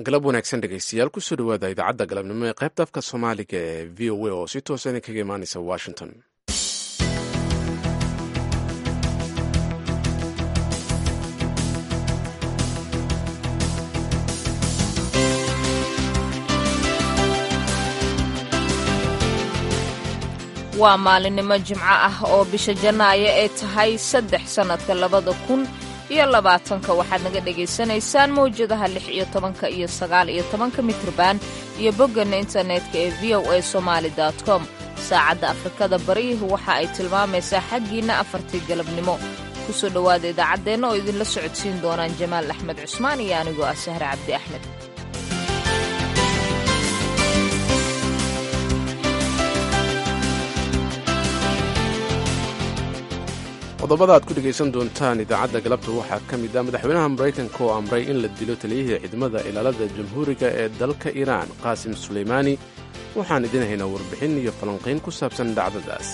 galab wanaagsan dhegeystayaal kusoo dhawaada idaacadda galabnimo ee qaybta afka soomaaliga ee v o a oo si toosa idinkaga imaaneysa washington waa maalinimo jimco ah oo bisha janaayo ay tahay saddex sannadka labada kun iyo labaatanka waxaad naga dhagaysanaysaan mawjadaha lix iyo tobanka iyo sagaal iyo tobanka mitrban iyo bogganna internetka ee v o a somaali com saacadda afrikada bariihu waxa ay tilmaamaysaa xaggiinna afartii galabnimo kusoo dhowaada idaacaddeenna oo idinla socodsiin doonaan jamaal axmed cusmaan iyo anigoo ah sahre cabdi axmed qodobada aad ku dhegaysan doontaan idaacadda galabta waxaa ka mid ah madaxweynaha maraykanka oo amray in la dilo taliyihii ciidamada ilaalada jamhuuriga ee dalka iiraan qaasim suleymaani waxaan idin haynaa warbixin iyo falanqayn ku saabsan dhacdadaas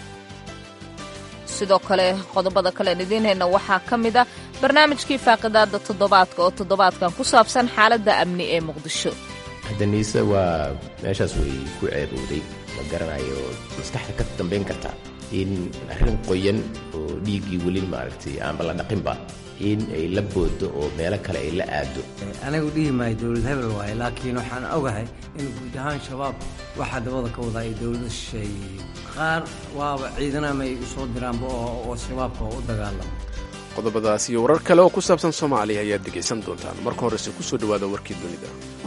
sidoo kale qodobada kalean idiin hayna waxaa ka mid ah barnaamijkii faaqidaada toddobaadka oo toddobaadkan ku saabsan xaaladda amni ee muqdisho haddaniise waa meeshaas way ku ceebowday ma garanayo maskaxda ka dambayn kartaa in arrin qoyan oo dhiiggii weli maaragtay aanba la dhaqinba in ay la boodo oo meelo kale ay la aado anagu dhihi maayo dowlad hebel waaye laakiin waxaan ogahay in guud ahaan shabaab waxaa dabada ka wadaa ay dowlada shisheeyey qaar waaba ciidanama ay u soo diraanba oo shabaabka oo u dagaalamo qodobadaas iyo warar kale oo ku saabsan soomaaliya ayaad dhegaysan doontaan marka horese ku soo dhowaada warkii dunida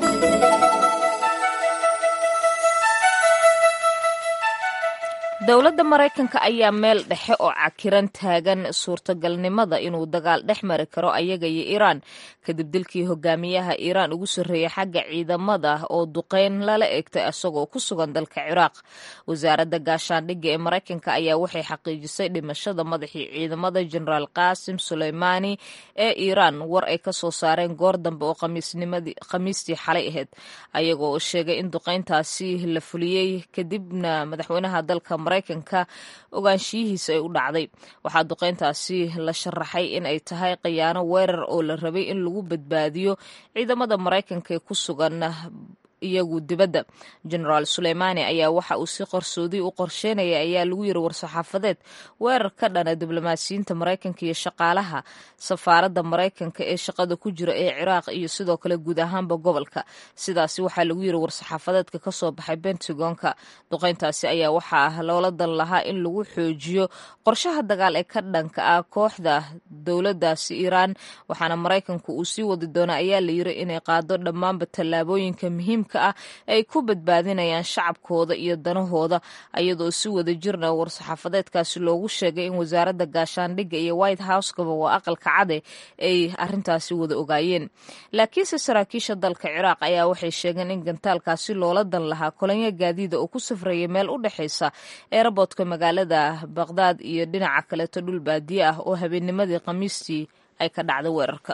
dowladda maraykanka ayaa meel dhexe oo cakiran taagan suurtagalnimada inuu dagaal dhex mari karo ayaga iyo iiraan kadib dilkii hogaamiyaha iiraan ugu sarreeyay xagga ciidamada oo duqeyn lala eegtay isagoo ku sugan dalka ciraaq wasaaradda gaashaandhigga ee maraykanka ayaa waxay xaqiijisay dhimashada madaxii ciidamada jenaraal qaasim suleymaani ee iiraan war ay ka soo saareen goor dambe oo khamiistii xalay ahayd ayagoo sheegay in duqeyntaasi la fuliyey kadibna madaxweynaha dalka maraykanka ogaanshiyihiisa ay u dhacday waxaa duqeyntaasi la sharaxay in ay tahay khiyaano weerar oo la rabay in lagu badbaadiyo ciidamada maraykanka ee ku sugan iyagu dibadda jenaraal suleymaani ayaa waxa uu si qarsoodi u qorsheynaya ayaa lagu yiri war-saxaafadeed weerar ka dhana diblomaasiyiinta maraykanka iyo shaqaalaha safaaradda maraykanka ee shaqada ku jira ee ciraaq iyo sidoo kale guud ahaanba gobolka sidaasi waxaa lagu yiri war-saxaafadeedka kasoo baxay bentagonka duqeyntaasi ayaa waxaa loola dan lahaa in lagu xoojiyo qorshaha dagaal ee ka dhanka ah kooxda dowladaasi iiraan waxaana maraykanku uu sii wadi doona ayaa la yiri inay qaado dhammaanba tallaabooyinka muhiimka ah ay ku badbaadinayaan shacabkooda iyo danahooda iyadoo si wada jirna war-saxaafadeedkaasi loogu sheegay in wasaaradda gaashaandhigga iyo white house-kaba waa aqalka cade ay arintaasi wada ogaayeen laakiinse saraakiisha dalka ciraaq ayaa waxay sheegeen in gantaalkaasi loola dan lahaa kolonyo gaadiida oo ku safrayay meel u dhexaysa eeraboodka magaalada baqdaad iyo dhinaca kaleeto dhul baadiye ah oo habeennimadii khamiistii ay ka dhacday weerarka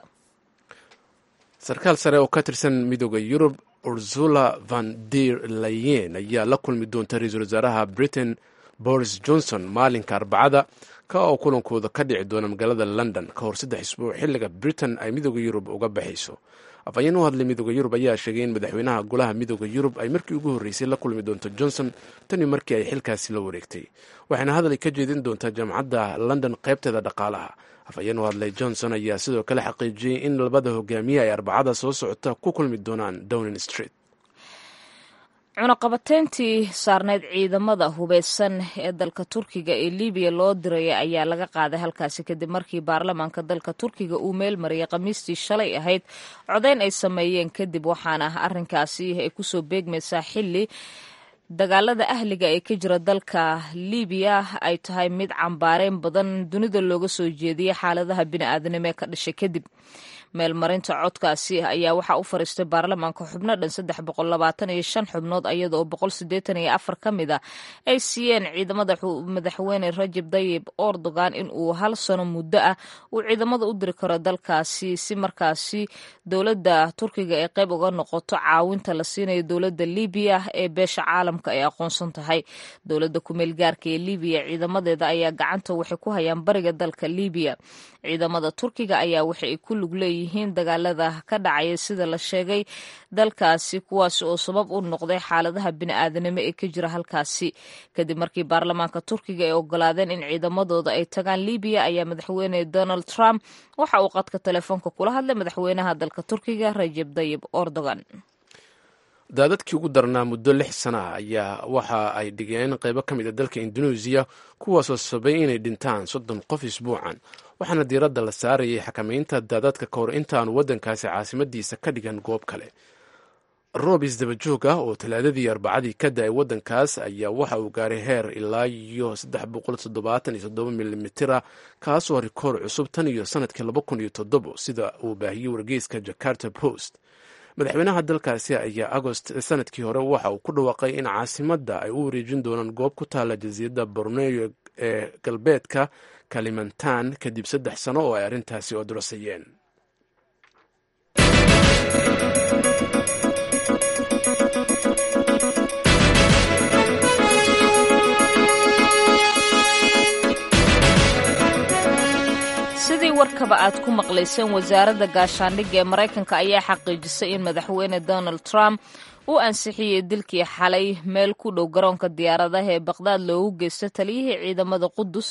sarkaal sare oo ka tirsan midooda yurub ursula van der layen ayaa la kulmi doonta ra-iisul wasaaraha britain boris johnson maalinka arbacada ka oo kulankooda ka dhici doona magaalada london ka hor saddex isbuuc xilliga britain ay midooda yurub uga baxayso afhayeen u hadlay midooda yurub ayaa sheegay in madaxweynaha golaha midooda yurub ay markii ugu horreysay la kulmi doonto johnson tanii markii ay xilkaasi la wareegtay waxayna hadal ka jeedin doontaa jaamacadda london qaybteeda dhaqaalaha afhayeen u hadlay johnson ayaa sidoo kale xaqiijiyey in labada hogaamiye ay arbacada soo socota ku kulmi doonaan downing street cunaqabateyntii saarneyd ciidamada hubeysan ee dalka turkiga ee libiya loo diraya ayaa laga qaaday halkaasi kadib markii baarlamaanka dalka turkiga uu meel mariyay khamiistii shalay ahayd codeyn ay sameeyeen kadib waxaana arrinkaasi ay kusoo beegmaysaa xilli dagaalada ahliga ee ka jira dalka libiya ay tahay mid cambaareyn badan dunida looga soo jeediyay xaaladaha bini-aadanimo ee ka dhashay kadib meelmarinta codkaasi ayaa waxaa u fariistay baarlamaanka xubno dhan saddex boqol labaatan iyo shan xubnood iyada oo boqol siddeetan iyo afar ka mid a ay siiyeen ciidamada madaxweyne rajab dayib erdogan in uu hal sano muddo ah uu ciidamada u diri karo dalkaasi si markaasi dowladda turkiga ay qayb uga noqoto caawinta la siinayo dowladda libiya ee beesha caalamka ay aqoonsan tahay dowladda kumeel gaarka ee libiya ciidamadeeda ayaa gacanta waxay ku hayaan bariga dalka libiya ciidamada turkiga ayaa waxa ay ku lug leeyihiin yihiin dagaalada ka dhacaya sida la sheegay dalkaasi kuwaas oo sabab u noqday xaaladaha bini'aadanimo ee ka jira halkaasi kadib markii baarlamaanka turkiga ay ogolaadeen in ciidamadooda ay tagaan libiya ayaa madaxweyne donald trump waxa uu qadka telefoonka kula hadlay madaxweynaha dalka turkiga rajeb dayib erdogan daadadkii ugu darnaa muddo lix sana ah ayaa waxa ay dhigeen qaybo ka mid a dalka induneisiya kuwaasoo sabay inay dhintaan soddon qof isbuucan waxaana diiradda la saarayay xakamaynta daadadka ka hor intaanu waddankaasi caasimadiisa ka dhigan goob kale roob isdabajoog ah oo talaadadii arbacadii ka da-ay waddankaas ayaa waxa uu gaaray heer ilaa iyo saddex boqol toddobaatan iyo toddoba milimitira kaasoo rikoor cusub tan iyo sanadkii laba kun iyo toddobo sida uu baahiyey wargeyska jakarta post madaxweynaha dalkaasi ayaa agost sanadkii hore waxa uu ku dhawaaqay in caasimadda ay u wareejin doonaan goob ku taalla jasiiradda borneo ee galbeedka kalimantan kadib saddex sano oo ay arrintaasi odorosayeen sidii warkaba aad ku maqlayseen wasaaradda gaashaandhigga ee maraykanka ayaa xaqiijisay in madaxweyne donald trump uu ansixiyey dilkii xalay meel ku dhow garoonka diyaaradaha ee baqdaad loogu geysto taliyihii ciidamada qudus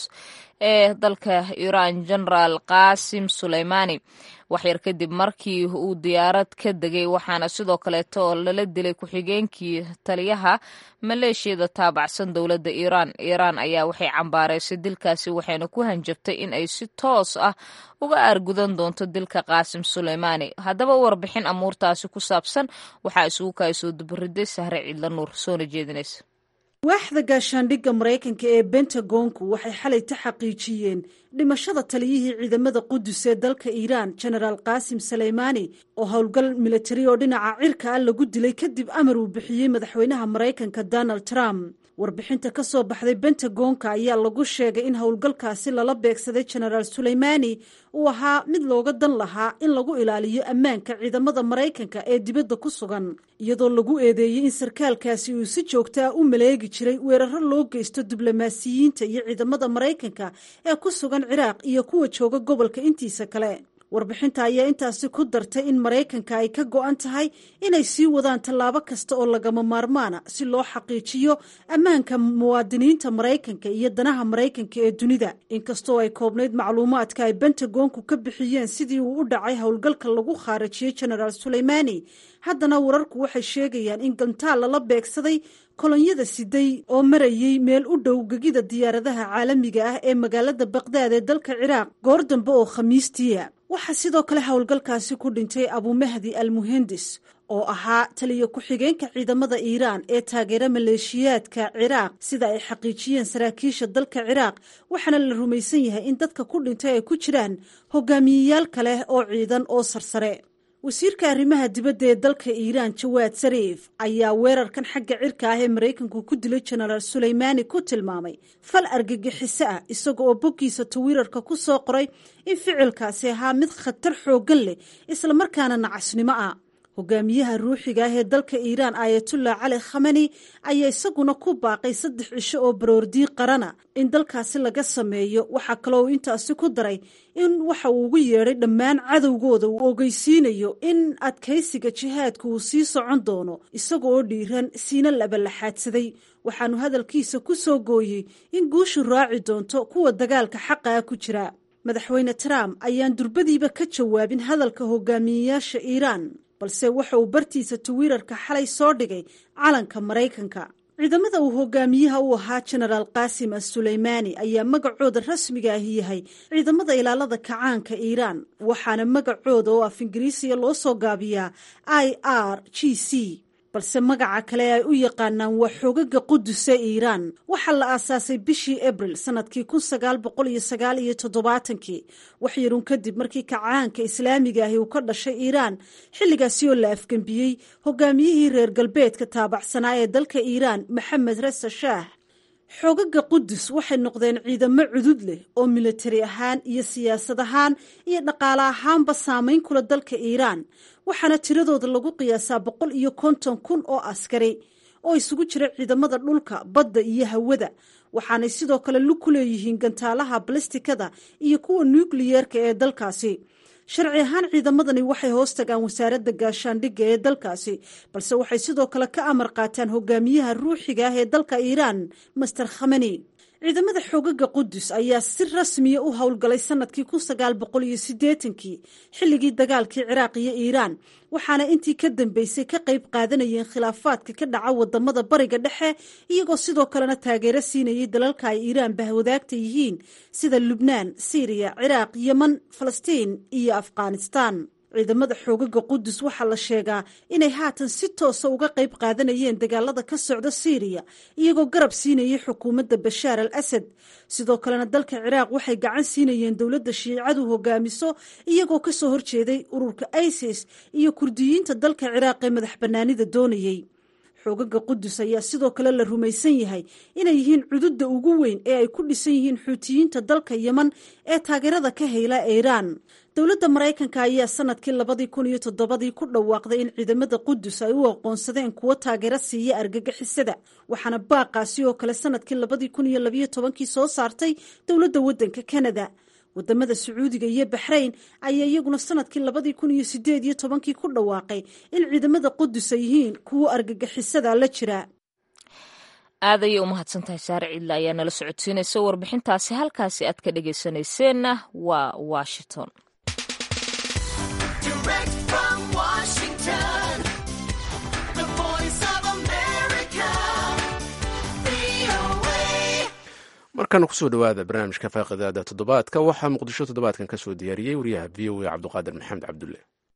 ee dalka iiraan genaraal qaasim suleymaani waxyar kadib markii uu diyaarad ka degay waxaana sidoo kaleeto lala dilay ku-xigeenkii taliyaha maleeshiyada taabacsan dowladda iiraan iiraan ayaa waxay cambaareysay dilkaasi waxayna ku hanjabtay in ay si toos ah uga aargudan doonto dilka qaasim suleymaani haddaba u warbixin amuurtaasi ku saabsan waxaa isugu kaasoo dubariday sahre ciidla nuur soona jeedinaysa waaxda gaashaandhigga maraykanka ee bentagonku waxay xalayta xaqiijiyeen dhimashada taliyihii ciidamada qudus ee dalka iiraan genaraal qaasim saleymaani oo howlgal militari oo dhinaca cirka ah lagu dilay kadib amar uu bixiyey madaxweynaha maraykanka donald trump warbixinta ka soo baxday bentagonka ayaa lagu sheegay in howlgalkaasi lala beegsaday genaraal suleymaani uu ahaa mid looga dan lahaa in lagu ilaaliyo ammaanka ciidamada maraykanka ee dibadda ku sugan iyadoo lagu eedeeyey in sarkaalkaasi uu si joogta ah u maleegi jiray weeraro loo geysto diblomaasiyiinta iyo ciidamada maraykanka ee ku sugan ciraaq iyo kuwa jooga gobolka intiisa kale warbixinta ayaa intaasi ku dartay in maraykanka ay ka go-an tahay inay sii wadaan tallaabo kasta oo lagama maarmaana si loo xaqiijiyo ammaanka muwaadiniinta maraykanka iyo danaha maraykanka ee dunida inkastoo ay koobnayd macluumaadka ay bentagonku ka bixiyeen sidii uu u dhacay howlgalka lagu khaarajiyey genaraal suleymaani haddana wararku waxay sheegayaan in gantaal lala beegsaday kolonyada siday oo marayey meel u dhow gegida diyaaradaha caalamiga ah ee magaalada baqdaad ee dalka ciraaq goor dambe oo khamiistiia waxaa sidoo kale howlgalkaasi ku dhintay abumahdi al muhendis oo ahaa taliya ku-xigeenka ciidamada iiraan ee taageera maleeshiyaadka ciraaq sida ay xaqiijiyeen saraakiisha dalka ciraaq waxaana la rumaysan yahay in dadka ku dhintay ay ku jiraan hogaamiyeyaal kale oo ciidan oo sarsare wasiirka arrimaha dibadda ee dalka iiraan jawaad sariif ayaa weerarkan xagga cirka ah ee maraykanku ku dilay genaraal suleymaani ku tilmaamay fal argagixiso ah isaga oo boggiisa tawiirarka ku soo qoray in ficilkaasi ahaa mid khatar xooggan leh islamarkaana nacasnimo ah hogaamiyaha ruuxiga ah ee dalka iiraan aayatullah cali khamani ayaa isaguna ku baaqay saddex cisho oo baroordii qarana in dalkaasi laga sameeyo waxaa kaloo uu intaasi ku daray in waxa uu ugu yeedhay dhammaan cadowgooda uu ogeysiinayo in adkaysiga jihaadka uu sii socon doono isaga oo dhiiran siina labalaxaadsaday waxaanu hadalkiisa ku soo gooyey in guushu raaci doonto kuwa dagaalka xaqa ah ku jira madaxweyne trump ayaan durbadiiba ka jawaabin hadalka hogaamiyeyaasha iiraan balse waxa uu bartiisa tawiirarka xalay soo dhigay calanka maraykanka ciidamada uu hogaamiyaha u ahaa genaraal qaasim as suleymaani ayaa magacooda rasmiga ahi yahay ciidamada ilaalada kacaanka iiraan waxaana magacooda oo af ingiriisiya loo soo gaabiyaa i r g c balse magaca kale ay u yaqaanaan waa xoogaga quduse iiraan waxaa la aasaasay bishii abril sanadkii kun sagaal boqol iyo sagaal iyo toddobaatankii waxyarun kadib markii kacaanka islaamiga ahi uu ka dhashay iiraan xilligaasi oo la afgembiyey hogaamiyihii reer galbeedka taabacsanaa ee dalka iiraan maxamed resa shaah xoogaga qudus waxay noqdeen ciidamo cudud leh oo militari ahaan iyo siyaasad ahaan iyo dhaqaale ahaanba saamayn kula dalka iiraan waxaana tiradooda lagu qiyaasaa boqol iyo konton kun oo askari oo isugu jira ciidamada dhulka badda iyo hawada waxaanay sidoo kale lug ku leeyihiin gantaalaha balistikada iyo kuwa nukliyeerka ee dalkaasi sharci ahaan ciidamadani waxay hoos tagaan wasaaradda gaashaandhigga ee dalkaasi balse waxay sidoo kale ka amar qaataan hogaamiyaha ruuxiga ah ee dalka iiraan master khamani ciidamada xoogaga qudus ayaa si rasmiya u howlgalay sanadkii kun sagaal boqol iyo siddeetankii xilligii dagaalkii ciraaq iyo iiraan waxaana intii ka dambeysay ka qayb qaadanayeen khilaafaadka ka dhaca wadamada bariga dhexe iyagoo sidoo kalena taageero siinayay dalalka ay iiraan bahwadaagta yihiin sida lubnaan siiriya ciraaq yeman falastiin iyo afghanistaan ciidamada xoogaga qudus waxaa la sheegaa inay haatan si toosa uga qayb qaadanayeen dagaalada ka socda siiriya iyagoo garab siinayay xukuumadda bashaar al asad sidoo kalena dalka ciraaq waxay gacan siinayeen dowladda shiicadu hogaamiso iyagoo kasoo horjeeday ururka isis iyo kurdiyiinta dalka ciraaq ee madax bannaanida doonayey xoogaga qudus ayaa sidoo kale la rumaysan yahay inay yihiin cududda ugu weyn ee ay ku dhisan yihiin xuutiyiinta dalka yeman ee taageerada ka heyla iiraan dowladda maraykanka ayaa sanadkii labadii kun iyo toddobadii ku dhawaaqday in ciidamada qudus ay u aqoonsadeen kuwo taageero siiya argagixisada waxaana baaqaasi oo kale sanadkii labadii kun iyo labiyo tobankii soo saartay dowladda waddanka kanada wadamada sacuudiga iyo baxrayn ayaa iyaguna sanadkii labadii kun iyo sideed iyo tobankii ku dhawaaqay in ciidamada qudus ay yihiin kuwo argagixisada la jira aad ayay u mahadsantahay saare ciidle ayaa nala socodsiinaysa warbixintaasi halkaasi aad ka dhegaysanayseena waa washington markana kusoo dhowaada barnaamijka faaqidaada toddobaadka waxaa muqdisho toddobaadkan ka soo diyaariyey wariyaha v o a cabduqaadir maxamed cabdulle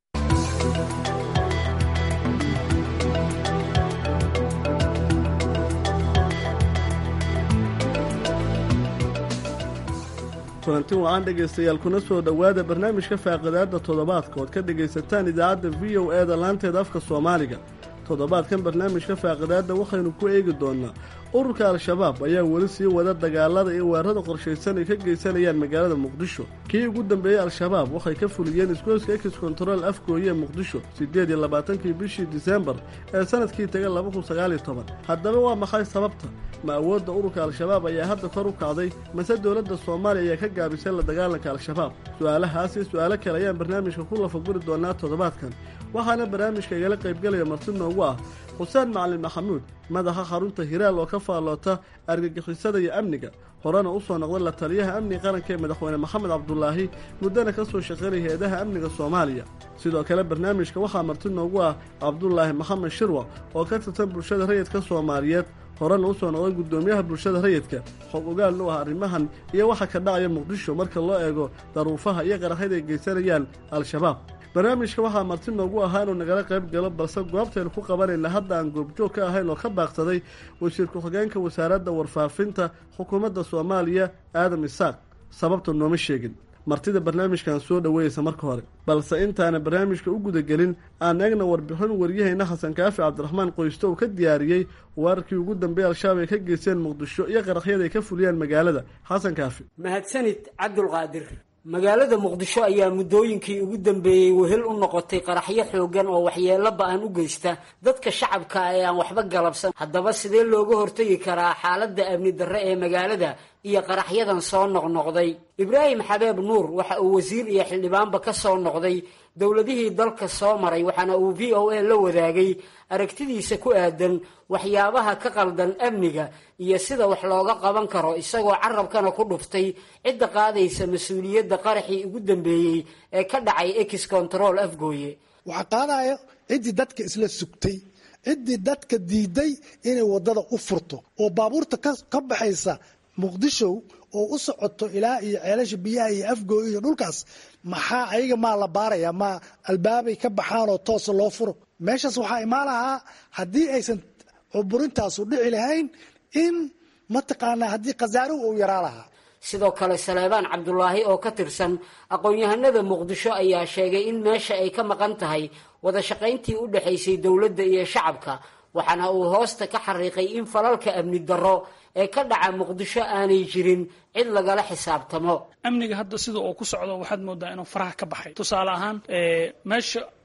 kulanti wacan dhegaystayaal kuna soo dhowaada barnaamijka faaqidaadda toddobaadka ood ka dhegaysataan idaacadda v o e da laanteeda afka soomaaliga toddobaadkan barnaamijka faaqidaadda waxaynu ku eegi doonnaa ururka al-shabaab ayaa weli sii wada dagaalada iyo weerarada qorshaysan ay ka geysanayaan magaalada muqdisho kii ugu dambeeyey al-shabaab waxay ka fuliyeen isgoyska ekis kontarool afgooye ee muqdisho siddeed iyo labaatankii bishii disembar ee sanadkii taga laba kun sagaaliyo toban haddaba waa maxay sababta ma awoodda ururka al-shabaab ayaa hadda kor u kacday mase dowladda soomaaliya ayaa ka gaabisay la dagaalanka al-shabaab su-aalahaas iyo su-aalo kale ayaan barnaamijka ku lafaguri doonaa toddobaadkan waxaana barnaamijka igala qaybgelaya marti noogu ah xuseen macalin maxamuud madaxa xarunta hiraal oo ka faalloota argagixisada iyo amniga horena u soo noqday la taliyaha amniga qaranka ee madaxweyne maxamed cabdulaahi muddana ka soo shaqaynaya hay-adaha amniga soomaaliya sidoo kale barnaamijka waxaa marti noogu ah cabdulaahi maxamed shirwa oo ka tirsan bulshada rayidka soomaaliyeed horena usoo noqday guddoomiyaha bulshada rayidka xog ogaalna u ah arrimahan iyo waxa ka dhacaya muqdisho marka loo eego daruufaha iyo qaraxyada ay geysanayaan al-shabaab barnaamijka waxaa marti noogu ahaa inuu nagala qayb galo balse goobtaynu ku qabanayna hadda aan goobjoog ka ahayn oo ka baaqsaday wasiir ku-xigeenka wasaaradda warfaafinta xukuumadda soomaaliya aadam isaaq sababta nooma sheegin martida barnaamijkan soo dhoweeyeysa marka hore balse intaana barnaamijka u gudagelin aan eegna warbixin waryahayna xasan kaafi cabdiraxmaan qoysto uu ka diyaariyey weerarkii ugu dambeeyey al-shabaab ay ka geysteen muqdisho iyo qaraxyada ay ka fuliyeen magaalada xasan kaafi mahadsanid cabdulqaadir magaalada muqdisho ayaa muddooyinkii ugu dambeeyey wehel u noqotay qaraxyo xoogan oo waxyeello ba-an u geysta dadka shacabka ee aan waxba galabsan haddaba sidee looga hortegi karaa xaaladda amni darre ee magaalada iyo qaraxyadan soo noqnoqday ibraahim xabeeb nuur waxa uu wasiir iyo xildhibaanba ka soo noqday dowladihii dalka soo maray waxaana uu v o a la wadaagay aragtidiisa ku aadan waxyaabaha ka qaldan amniga iyo sida wax looga qaban karo isagoo carabkana ku dhuftay cidda qaadaysa mas-uuliyadda qaraxii ugu dambeeyey ee ka dhacay ex control afgooye waxaa qaadaya ciddii dadka isla sugtay ciddii dadka diiday inay wadada u furto oo baabuurta ka baxaysa muqdisho oo u socoto ilaa iyo ceelasha biyaha iyo afgooy iyo dhulkaas maxaa ayaga maa la baaraya ma albaabay ka baxaanoo toosa loo furo meeshaas waxaa imaan lahaa haddii aysan cuburintaasu dhici lahayn in mataqaanaa haddii khasaaruhu uu yaraa lahaa sidoo kale saleebaan cabdulaahi oo ka tirsan aqoon-yahanada muqdisho ayaa sheegay in meesha ay ka maqan tahay wada shaqayntii u dhexaysay dowladda iyo shacabka waxaana uu hoosta ka xariiqay in falalka amni darro ee ka dhaca muqdisho aanay jirin cid lagala xisaabtamo amniga hadda sida uu ku socdo waxaad moodaa inuu faraha ka baxay tusaale ahaan meesha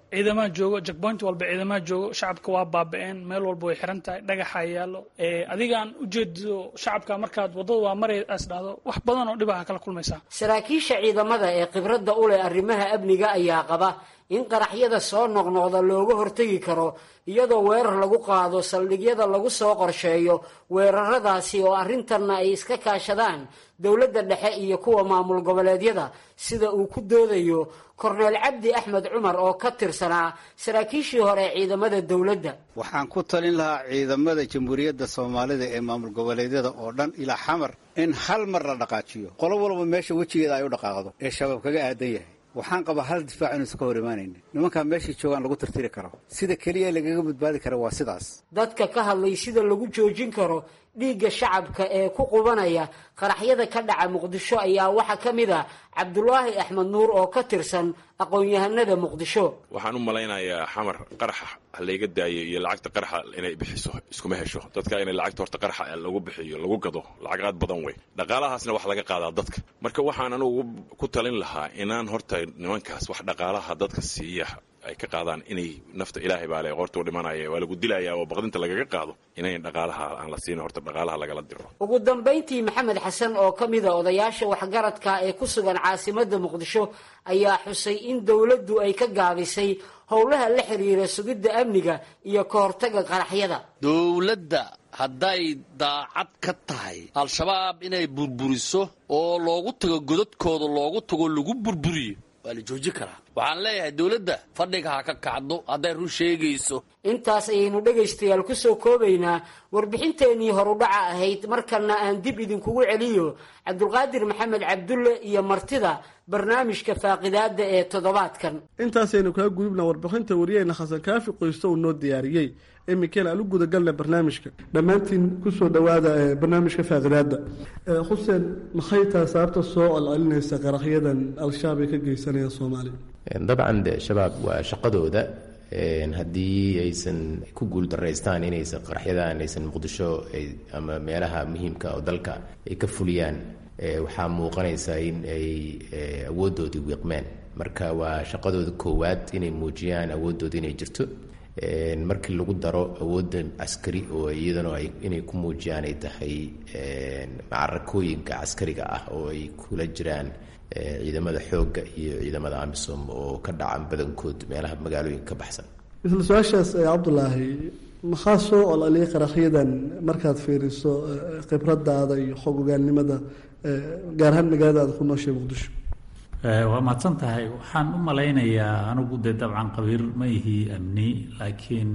ciidamaha joogo jackpoint walba ciidamaha joogo shacabka waa baaba-een meel walba way xiran tahay dhagaxa yaalo adigaan ujeedo shacabka markaad waddada waa maray as dhahdo wax badan oo dhibaha kala kulmaysaa saraakiisha ciidamada ee khibradda u leh arrimaha amniga ayaa qaba in qaraxyada soo noqnoqda looga hortegi karo iyadoo weerar lagu qaado saldhigyada lagu soo qorsheeyo weeraradaasi oo arrintanna ay iska kaashadaan dowladda dhexe iyo kuwa maamul goboleedyada sida uu ku doodayo korneel cabdi axmed cumar oo ka tirsanaa saraakiishii hore ee ciidamada dowladda waxaan ku talin lahaa ciidamada jamhuuriyadda soomaalida ee maamul goboleedyada oo dhan ilaa xamar in hal mar la dhaqaajiyo qolo walba meesha wejigeeda ay u dhaqaaqdo ee shabaab kaga aadan yahay waxaan qabaa hal difaac inuusan ka hor imaanaynin nimankaa meeshay joogaan lagu tirtiri karo sida keliya lagaga badbaadi kara waa sidaas dadka ka hadlay sida lagu joojin karo dhiigga shacabka ee ku qubanaya qaraxyada ka dhaca muqdisho ayaa waxaa ka mid ah cabdulaahi axmed nuur oo ka tirsan aqoon-yahanada muqdisho waxaan u malaynayaa xamar qaraxa halayga daayo iyo lacagta qaraxa inay bixiso iskuma hesho dadka inay lacagta horta qaraxa lagu bixiyo lagu gado lacag aad badan wey dhaqaalahaasna wax laga qaadaa dadka marka waxaan anugu ku talin lahaa inaan horta nimankaas wax dhaqaalaha dadka siiya ay ka qaadaan inay nafta ilaahay baa le qortuu dhimanaya waa lagu dilayaa oo baqdinta lagaga qaado inayn dhaqaalaha aan la siin horta dhaqaalaha lagala diro ugu dambayntii maxamed xasan oo ka mida odayaasha waxgaradka ee ku sugan caasimadda muqdisho ayaa xusay in dowladdu ay ka gaabisay howlaha la xiriira sugidda amniga iyo ka hortagga qaraxyada dowladda hadday daacad ka tahay al-shabaab inay burburiso oo loogu tago godadkooda loogu tago lagu burburiyo waa la joojin karaa waxaan leeyahay dowladda fadhiga ha ka kacdo hadday run sheegayso intaas ayaynu dhegaystayaal ku soo koobaynaa warbixinteennii horudhaca ahayd markana aan dib idinkugu celiyo cabdulqaadir maxamed cabdulle iyo martida barnaamijka faaqidaada ee toddobaadkan intaasaynu kaga gudubna warbixinta wariyeyna xasan kaafi qoysto uu noo diyaariyey iminkeen aan u gudagalna barnaamijka dhammaantiin kusoo dhowaada barnaamijka faaqidaada xuseen maxay tahay sababta soo celcelinaysa qaraxyadan al-shabaab ay ka geysanayaan soomaaliya dabcan de shabaab waa shaqadooda haddii aysan ku guuldaraystaan inaysan qaraxyadan aysan muqdisho ama meelaha muhiimka oo dalka ay ka fuliyaan waxaa muuqanaysa in ay awooddoodii wiiqmeen marka waa shaqadooda koowaad inay muujiyaan awoodooda inay jirto markii lagu daro awoodda caskari oo iyadana inay ku muujiyaan ay tahay macarakooyinka caskariga ah oo ay kula jiraan ciidamada xoogga iyo ciidamada amisom oo ka dhacan badankood meelaha magaalooyinka ka baxsan isla su-aashaas cabdulaahi maxaa soo ololiyay qaraxyadan markaad fiiriso khibradaada iyo xog ogaannimada gaar ahaan magaalada aad ku nooshay muqdisho waa mahadsan tahay waxaan u malaynayaa anigu dee dabcan qabiir ma ihi amni laakiin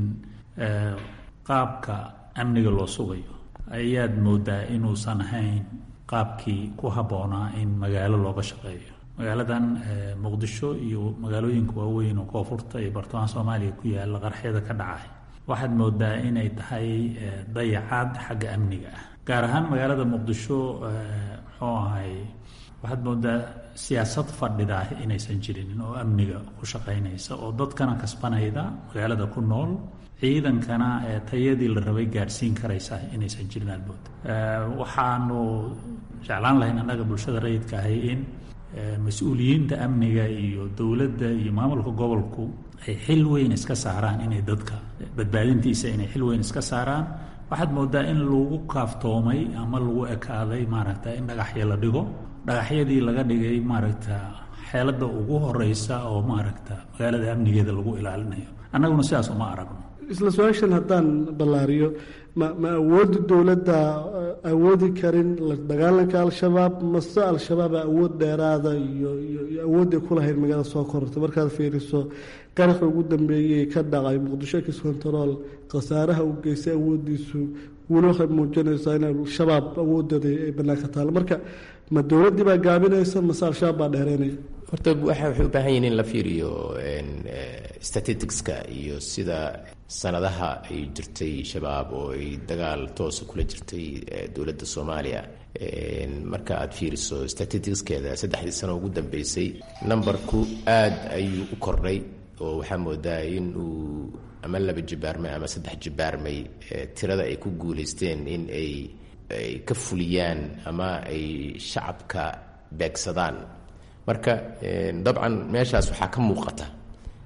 qaabka amniga loo sugayo ayaad moodaa inuusan ahayn qaabkii ku habboonaa in magaalo looga shaqeeyo magaaladan muqdisho iyo magaalooyinka waaweyn oo koonfurta iyo bartamaha soomaaliya ku yaalla qarxyada ka dhacay waxaad moodaa inay tahay dayacaad xagga amniga ah gaar ahaan magaalada muqdisho muxuu ahay waxaad moodaa siyaasad fadhida inaysan jirinin oo amniga ku shaqaynaysa oo dadkana kasbanayda magaalada ku nool ciidankana tayadii la rabay gaadhsiin karaysa inaysan jirin albood waxaanu jeclaan lahayn annaga bulshada rayidka ahay in mas-uuliyiinta amniga iyo dowladda iyo maamulka gobolku ay xil weyn iska saaraan inay dadka badbaadintiisa inay xil weyn iska saaraan waxaad moodaa in lagu kaaftoomay ama lagu ekaaday maaragta in dhagaxya la dhigo dhagaxyadii laga dhigay maaragta xeelada ugu horeysa oo maaragta magaalada amnigeeda lagu ilaalinayo annaguna sidaas uma aragno isla su-aashan haddaan ballaariyo ma ma awoodda dowladda awoodi karin la dagaalanka al-shabaab mase al-shabaaba awood dheeraada iyo iyo awoodday ku lahayd magaalada soo korortay markaad fiiriso qaraxa ugu dambeeyey ka dhacay muqdisho kis control khasaaraha u geystay awooddiisu weli waxay muujinaysaa in al-shabaab awoodooda ay bannaanka taalo marka ma dowladdii baa gaabinaysa mase al-shabaab baa dheereynaya horta waxay u baahan yihiin in la fiiriyo statisticska iyo sida sanadaha ay jirtay shabaab oo ay dagaal toosa kula jirtay dowladda soomaaliya marka aad fiiriso statisticskeeda saddexdii sano ugu dambeysay numberku aad ayuu u kordhay oo waxaa moodaa in uu ama laba jibaarmay ama saddex jibaarmay tirada ay ku guulaysteen in ay ay ka fuliyaan ama ay shacabka beegsadaan marka dabcan meeshaas waxaa ka muuqata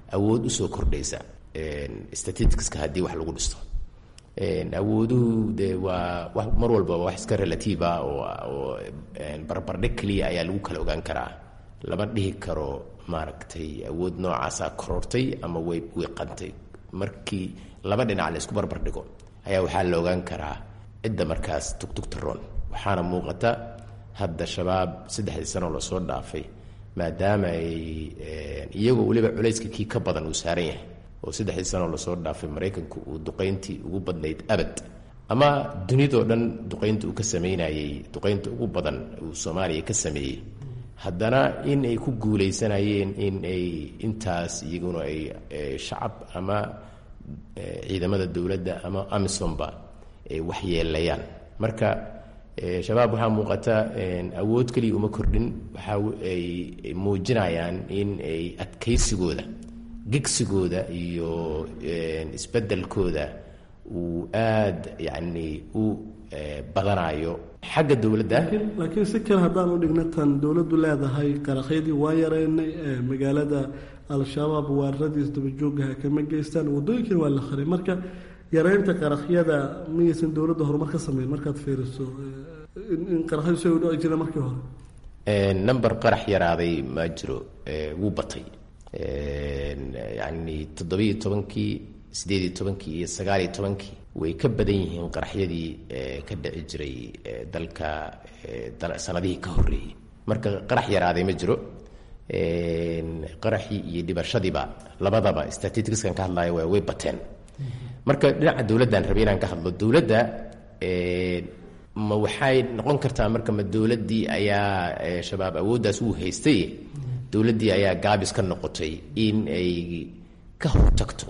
awood usoo kordhaysa statisticska haddii wax lagu dhisto awooduhu de waa mar walba wax iska relative ah oo barbardhig keliya ayaa lagu kala ogaan karaa lama dhihi karo maaragtay awood noocaasa korortay ama way wiiqantay markii laba dhinac la isku barbardhigo ayaa waxaa la ogaan karaa cidda markaas tugtugta roon waxaana muuqata hadda shabaab saddexdii sanoo lasoo dhaafay maadaama ay iyagoo weliba culayska kii ka badan uu saaran yahay oo saddexdii sanoo lasoo dhaafay maraykanku uu duqayntii ugu badnayd abad ama dunidoo dhan duqaynta uu ka sameynayey duqaynta ugu badan uu soomaaliya ka sameeyey haddana in ay ku guulaysanayeen in ay intaas iyaguna ay shacab ama ciidamada dowladda ama amisomba ay waxyeelayaan marka shabaab waxaa muuqata awood keliya uma kordhin waxa ay muujinayaan in ay adkaysigooda gegsigooda iyo isbeddelkooda uu aada yacni u badanayo xagga dowladda laakiin si kale haddaan u dhigna tan dowladdu leedahay qaraxyadii waa yareynay magaalada al-shabaab weeraradiis dabajoogaha kama geystaan waddooyinkina waa la qaray marka yareynta qaraxyada miyaysan dowladda horumar ka sameyn markaad fiiriso in qaraxyadu si ay u dhici jireen markii hore number qarax yaraaday ma jiro wuu batay yacni toddobiiyo tobankii sideediyo tobankii iyo sagaaliyo tobankii way ka badan yihiin qaraxyadii ka dhici jiray dalka sanadihii ka horreeyey marka qarax yaraaday ma jiro qaraxii iyo dhibashadiiba labadaba statisticskan ka hadlaya waa way bateen marka dhinaca dowladdan rabay inaan ka hadlo dowladda ma waxay noqon kartaa marka ma dowladdii ayaa shabaab awooddaas uu haystay dowladdii ayaa gaabis ka noqotay in ay ka hortagto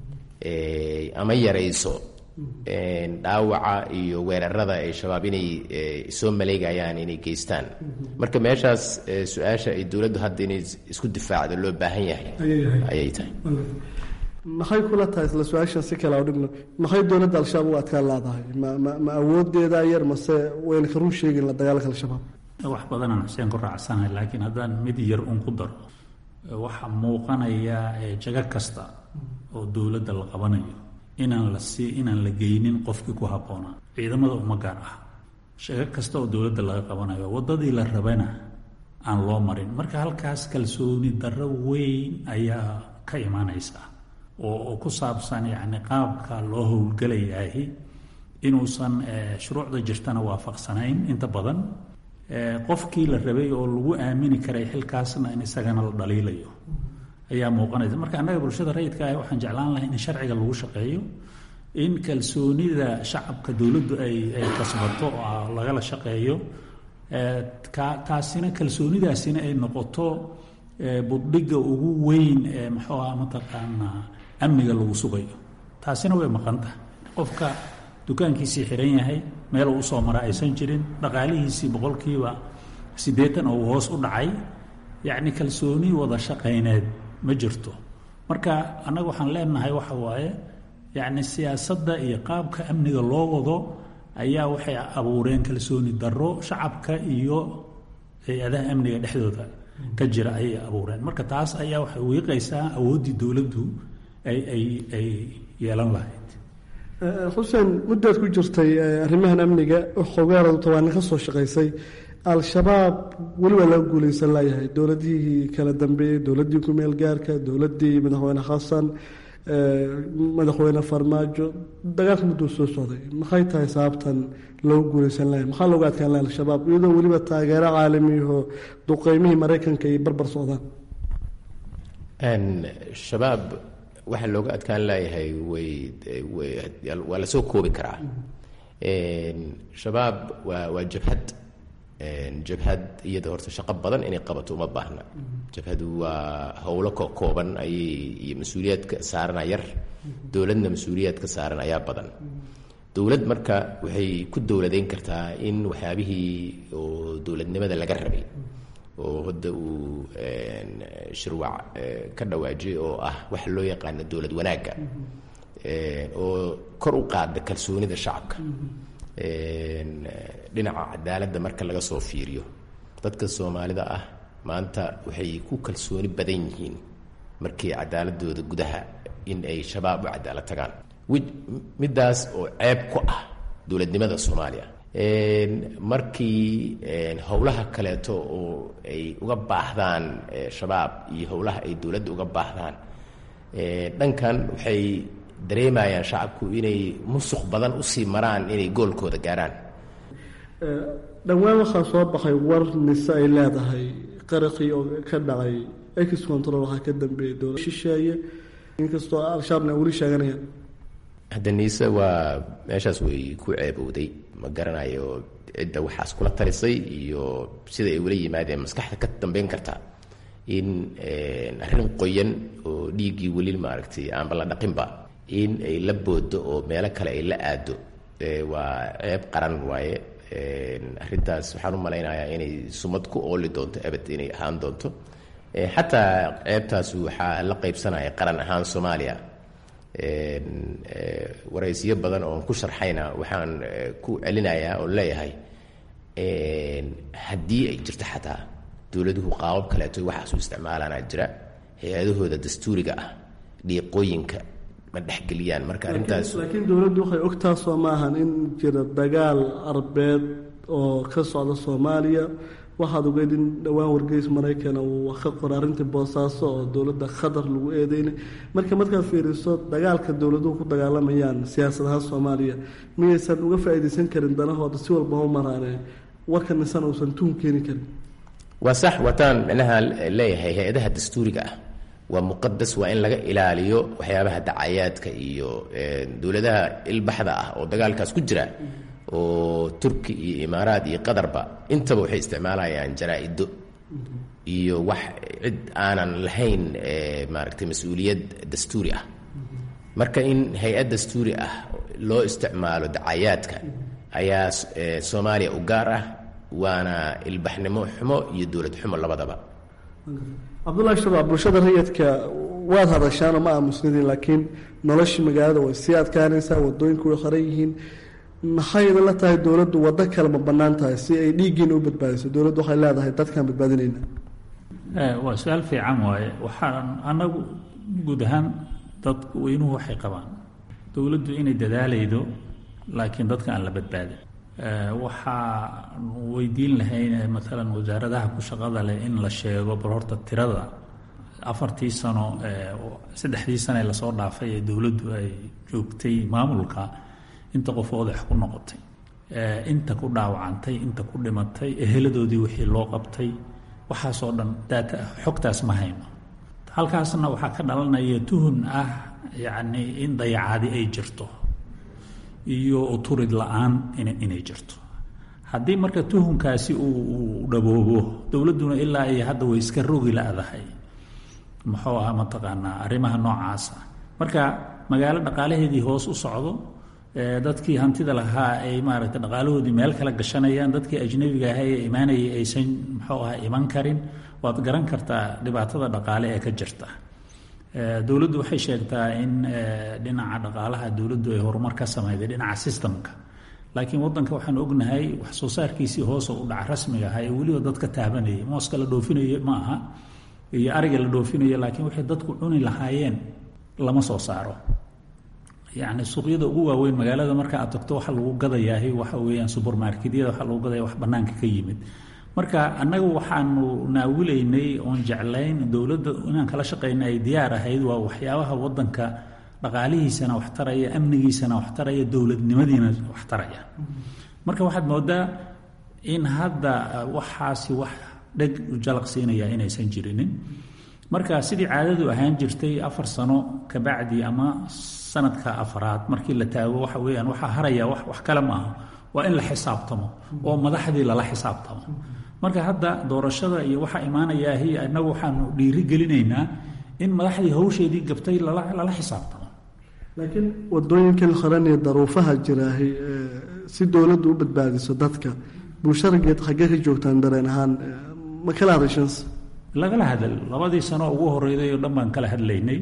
ama yarayso dhaawaca iyo weerarada ay shabaab inay soo maleegayaan inay geystaan marka meeshaas su-aasha ay dowladdu hadda inay isku difaacdo loo baahan yahay ayay tahay maxay kula tahay isla su-aashan si kale dhigno maxay dowladda al-shabaab u adkaan laadahay ma ma ma awoodeeda yar mase wayna ka run sheegin la dagaalka al-shabaab wax badanaan xuseen ku raacsanahay laakiin haddaan mid yar un ku daro waxaa muuqanaya jago kasta oo dowladda la qabanayo inaan la sii inaan la geynin qofkii ku habboonaa ciidamada uma gaar ah shago kasta oo dowladda laga qabanayo waddadii la rabana aan loo marin marka halkaas kalsooni darro weyn ayaa ka imaanaysa oo ku saabsan yacni qaabka loo howlgelayahi inuusan shuruucda jirtana waafaqsanayn inta badan qofkii la rabay oo lagu aamini karay xilkaasna in isagana la dhaliilayo ayaa muuqanaysa marka annaga bulshada rayidka ah waxaan jeclaan lahay in sharciga lagu shaqeeyo in kalsoonida shacabka dowladdu ay ay kasbato oo lagala shaqeeyo taasina kalsoonidaasina ay noqoto buddhigga ugu weyn ee muxuu aha mataqaanaa amniga lagu sugayo taasina way maqan tahay qofka dukaankiisii xiran yahay meel uu usoo mara aysan jirin dhaqaalihiisii boqolkiiba siddeetan oo uu hoos u dhacay yacni kalsooni wada shaqayneed ma jirto marka annaga waxaan leenahay waxa waaye yacni siyaasadda iyo qaabka amniga loo wado ayaa waxay abuureen kalsooni darro shacabka iyo hay-adaha amniga dhexdooda ka jira ayay abuureen marka taas ayaa waxay wiiqaysaa awooddii dowladdu ay ay ay yeelan lahayd xuseen muddaad ku jirtay arrimahan amniga xogaaradu tawaani ka soo shaqaysay al-shabaab weli waa laga guulaysan layahay dowladihii kala dambeeyey dowladdii ku-meel gaarka dowladdii madaxweyne xasan madaxweyne farmaajo dagaalka mudduu soo socday maxay tahay sababtan loogu guulaysan layahay maxaa looga adkaan lahay al-shabaab iyadoo weliba taageero caalamiyaho duqeymihii maraykanka ay barbar socdaan shabaab waxaa looga adkaan laayahay way waa lasoo koobi karaa shabaab waa waa jabhad jabhad iyada horta shaqo badan inay qabato uma baahna jabhadu waa howlo kokooban ayay iyo mas-uuliyaadka saarana yar dowladna mas-uuliyaadka saaran ayaa badan dowlad marka waxay ku dowladeyn kartaa in waxyaabihii oo dowladnimada laga rabay oo hadda uu shirwac ka dhawaajiyay oo ah waxa loo yaqaano dowlad wanaagga oo kor u qaada kalsoonida shacabka dhinaca cadaaladda marka laga soo fiiriyo dadka soomaalida ah maanta waxay ku kalsooni badan yihiin markii cadaaladooda gudaha in ay shabaab u cadaalad tagaan middaas oo ceeb ku ah dowladnimada soomaaliya markii howlaha kaleeto oo ay uga baahdaan shabaab iyo howlaha ay dowladda uga baahdaan dhankan waxay dareemayaan shacabku inay musuq badan usii maraan inay goolkooda gaaraan dhowaan waxaa soo baxay war mise ay leedahay qaraqii oo ka dhacay ex control waxaa ka dambeeyay dowlad shisheeye inkastoo al-shabaabna weli sheeganayaan hadda niise waa meeshaas way ku ceebowday ma garanayo cidda waxaas kula talisay iyo sida ay ula yimaadeen maskaxda ka dambeyn kartaa in arrin qoyan oo dhiiggii weli maaragtay aanba la dhaqinba in ay la boodo oo meelo kale ay la aado waa ceeb qaran waaye arrintaas waxaan u malaynayaa inay sumad ku ooli doonto abad inay ahaan doonto xataa ceebtaas waxaa la qaybsanaya qaran ahaan soomaaliya waraysiyo badan oon ku sharxayna waxaan ku celinayaa oo leeyahay haddii ay jirto xataa dowladuhu qaabab kaleeto waxaas u isticmaalaana jira hay-adahooda dastuuriga ah dhiiqooyinka ma dhexgeliyaan marka arrintaas laakiin dowladdu waxay ogtaa soo maahan in jira dagaal arbeed oo ka socda soomaaliya waxaad ogeyd in dhowaan wargeys maraykana uu ka qora arrintii boosaaso oo dowladda khatar lagu eedeynay marka markaad fiiriso dagaalka dowladuhu ku dagaalamayaan siyaasad ahaan soomaaliya miyaysan uga faa'iidaysan karin danahooda si walba u maraane warka nisan uusan tuhum keeni karin waa sax wataan micnaha leeyahay hay-adaha dastuuriga ah waa muqadas waa in laga ilaaliyo waxyaabaha dacayaadka iyo dowladaha ilbaxda ah oo dagaalkaas ku jira oo turki iyo imaaraad iyo qatarba intaba waxay isticmaalayaan jaraa-ido iyo wax cid aanan lahayn maaragtay mas-uuliyad dastuuri ah marka in hay-ad dastuuri ah loo isticmaalo dacayaadka ayaa soomaaliya u gaar ah waana ilbaxnimo xumo iyo dowlad xumo labadaba cabdullahi shabaab bulshada rayidka waad hadashaanoo ma aamusnidin laakiin noloshii magaalada way sii adkaanaysaa wadooyinku way qoran yihiin maxay idinla tahay dowladdu waddo kale ma bannaan tahay si ay dhiiggiina u badbaadiso dowladdu waxay leedahay dadkaan badbaadinayna waa su-aal fiican waaye waxaan annagu guud ahaan dadku weynuhu waxay qabaan dowladdu inay dadaalaydo laakiin dadka aan la badbaadin waxaan weydiin lahayn maalan wasaaradaha ku shaqada leh in la sheego bal horta tirada afartii sano saddexdii sane lasoo dhaafay ee dowladdu ay joogtay maamulka inta qof odax ku noqotay inta ku dhaawacantay inta ku dhimatay eheladoodii wixii loo qabtay waxaasoo dhan daata xogtaas ma hayno halkaasna waxaa ka dhalanaya tuhun ah yacni in dayacaadi ay jirto iyo uturid la-aan inay jirto haddii marka tuhunkaasi uu dhaboobo dowladduna ilaa iyo hadda way iska rogi la-dahay muxuu ahaa mataqaanaa arrimaha noocaasa marka magaalo dhaqaalaheedii hoos u socdo dadkii hantida lahaa ay maaragtay dhaqaalahoodii meel kala gashanayaan dadkii ajnabiga ahaa ee imaanayay aysan muxuu ahaa iman karin waad garan kartaa dhibaatada dhaqaale ee ka jirta dowladdu waxay sheegtaa in dhinaca dhaqaalaha dowladdu ay horumar ka samayday dhinaca sistamka laakiin wadanka waxaan ognahay wax soo saarkiisii hoos u dhaca rasmiga ahaa ee weliba dadka taabanayay mooska la dhoofinaya ma aha iyo ariga la dhoofinaya laakiin waxay dadku cuni lahaayeen lama soo saaro yacni suuqyada ugu waaweyn magaalada marka aad tagto waxa lagu gadayaahi waxa weeyaan subermarketyada waxa lagu gadaya wax bannaanka ka yimid marka annagu waxaanu naawilaynay oon jeclayn dowladda inaan kala shaqayna ay diyaar ahayd waa waxyaabaha wadanka dhaqaalihiisana wax taraya amnigiisana wax taraya dowladnimadiina wax taraya marka waxaad moodaa in hadda waxaasi wax dheg jalaq siinaya inaysan jirinin marka sidii caadadu ahaan jirtay afar sano kabacdi ama sanadka afraad markii la taago waxa weyaan waxaa haraya wax kale maaha waa in la xisaabtamo oo madaxdii lala xisaabtamo marka hadda doorashada iyo waxaa imaanayaahi inagu waxaanu dhiiri gelinaynaa in madaxdii hawsheedii gabtay lala xisaabtamo laakiin wadooyinkan qoran iyo daruufaha jiraahi si dowladdu u badbaadiso dadka bulsharageed xaggee ka joogtaan dareen ahaan ma kala hadashanse lagala hadal labadii sano ugu horeyday oo dhan baan kala hadlaynay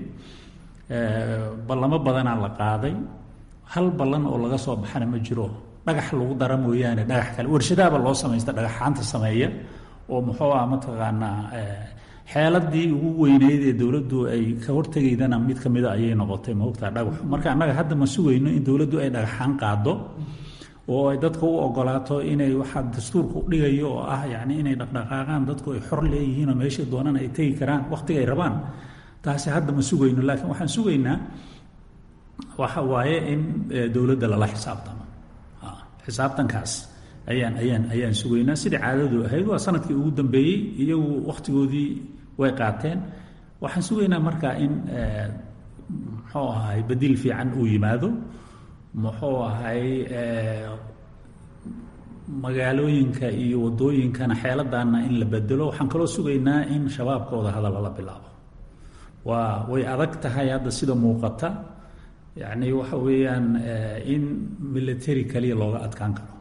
ballamo badanaa la qaaday hal ballan oo laga soo baxana ma jiro dhagax lagu dara mooyaane dhagax kale warshadaaba loo samaysta dhagaxaanta sameeya oo muxuu ah mataqaanaa xeeladii ugu weyneyd ee dowladdu ay ka hortegaydana mid ka mida ayay noqotay maogtaa dhagaxu marka annaga hadda ma sugayno in dowladdu ay dhagaxaan qaado oo ay dadka u ogolaato inay waxaa dastuurka u dhigayo oo ah yacni inay dhaqdhaqaaqaan dadku ay xor leeyihiin oo meeshay doonaan ay tegi karaan wakhtiga ay rabaan taasi hadda ma sugayno laakiin waxaan sugaynaa waxa waaye in dowladda lala xisaabtamo xisaabtankaas ayaan ayaan ayaan sugaynaa sidai caadadu ahayd waa sanadkii ugu dambeeyey iyagu wakhtigoodii way qaateen waxaan sugaynaa marka in muxuu ahay badiil fiican uu yimaado muxuu ahay magaalooyinka iyo wadooyinkana xeeladaana in la bedelo waxaan kaloo sugaynaa in shabaabkooda hadal lala bilaabo waa way adag tahay hadda sida muuqata yacni waxa weeyaan in military kaliya looga adkaan karo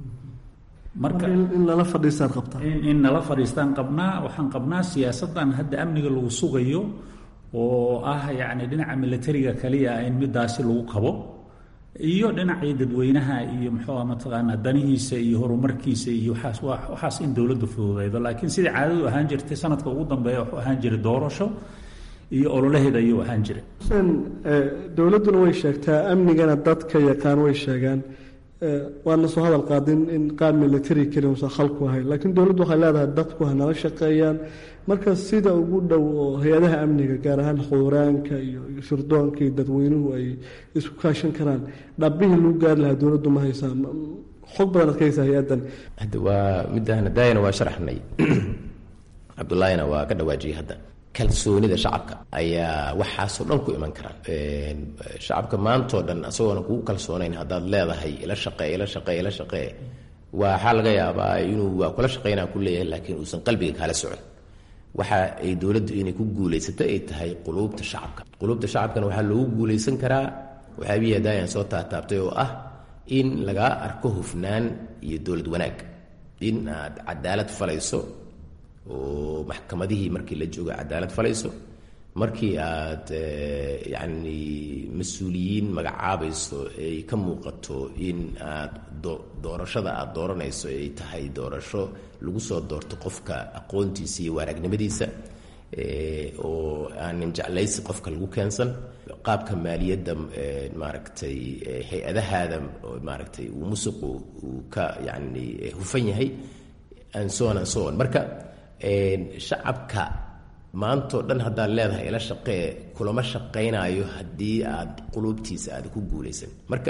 marka in lala fadhiistaan qabtaa in nala fadhiistaan qabnaa waxaan qabnaa siyaasaddan hadda amniga lagu sugayo oo ah yacni dhinaca militariga kaliya in midaasi lagu qabo iyo dhinacii dadweynaha iyo muxuuha mataqaanaa danihiisa iyo horumarkiisa iyo waxaas waxaas in dowladdu fududeydo laakiin sidai caadadu ahaan jirtay sanadka ugu dambeeya wuxuu ahaan jiray doorasho iyo ololaheeda ayuu ahaan jiray xuseen dowladduna way sheegtaa amnigana dadka yaqaan way sheegaan waana soo hadal qaadin in qaab military keli usan khalku ahayn laakiin dowladdu waxay leedahay dadku ha nala shaqeeyaan marka sida ugu dhow oo hay-adaha amniga gaar ahaan xuuraanka iyo shirdoonka iyo dadweynuhu ay isku kaashan karaan dhabbihii lagu gaari lahaa dowladdu ma haysaa xog badan ad ka haysaa hay-addan hadda waa midaan daayana waa sharaxnay cabdullaahina waa ka dhawaajiyey hadda kalsoonida shacabka ayaa waxaasoo dhan ku iman karaan shacabka maantoo dhan asagoona kugu kalsoonayn haddaad leedahay ila shaqee ila shaqee ila shaqee waxaa laga yaabaa inuu waa kula shaqaynaa ku leeyahay laakiin uusan qalbiga kaala socon waxa ay dowladdu inay ku guulaysato ay tahay quluubta shacabka quluubta shacabkana waxaa loogu guulaysan karaa waxaabihii daayaan soo taataabtay oo ah in lagaa arko hufnaan iyo dowlad wanaag in aad cadaalad falayso oo maxkamadihii markii la jooga cadaalad falayso markii aad yacni mas-uuliyiin magacaabayso ay ka muuqato in aad doorashada aad dooranayso ay tahay doorasho lagu soo doorto qofka aqoontiisa iyo waaragnimadiisa oo aanin jeclaysi qofka lagu keensan qaabka maaliyadda maaragtay hay-adahaada maaragtay uu musuqu uu ka yacni hufan yahay and so on and so on marka shacabka maantao dhan haddaad leedahay ila shaqee kulama shaqaynayo haddii aad quluubtiisa aada ku guulaysan marka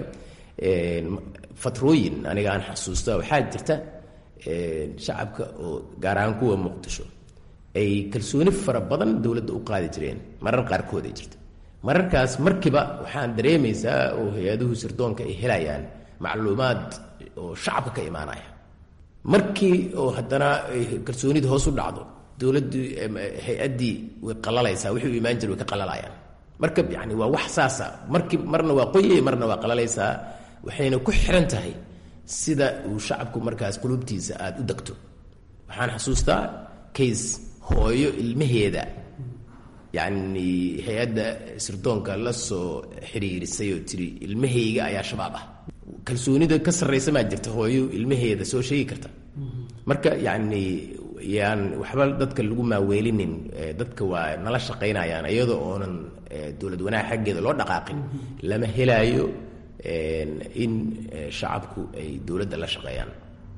fatrooyin aniga aan xasuusta waxaa jirta shacabka oo gaar ahaan kuwa muqdisho ay kalsooni fara badan dowladda u qaadi jireen marar qaarkood ay jirta mararkaas markiiba waxaan dareemaysaa oo hay-aduhu sirdoonka ay helayaan macluumaad oo shacabka ka imaanaya markii oo haddana kalsoonida hoos u dhacdo dowladdii hay-addii way qalalaysaa wixii u imaan jira way ka qalalayaan marka yani waa wax saasa markii marna waa qoyay marna waa qalalaysaa waxayna ku xiran tahay sida uu shacabku markaas qulubtiisa aada u degto waxaan xasuustaa case hooyo ilmaheeda yacni hay-adda sirdoonka la soo xiriirisay oo tiri ilmahayga ayaa shabaab ah kalsoonida ka sarraysa maa jirta hooyo ilmaheeda soo sheegi karta marka yacni yaan waxba dadka lagu maaweelinin dadka waa nala shaqaynayaan iyadoo oonan dowlad wanaag xaggeeda loo dhaqaaqin lama helaayo in shacabku ay dowladda la shaqeeyaan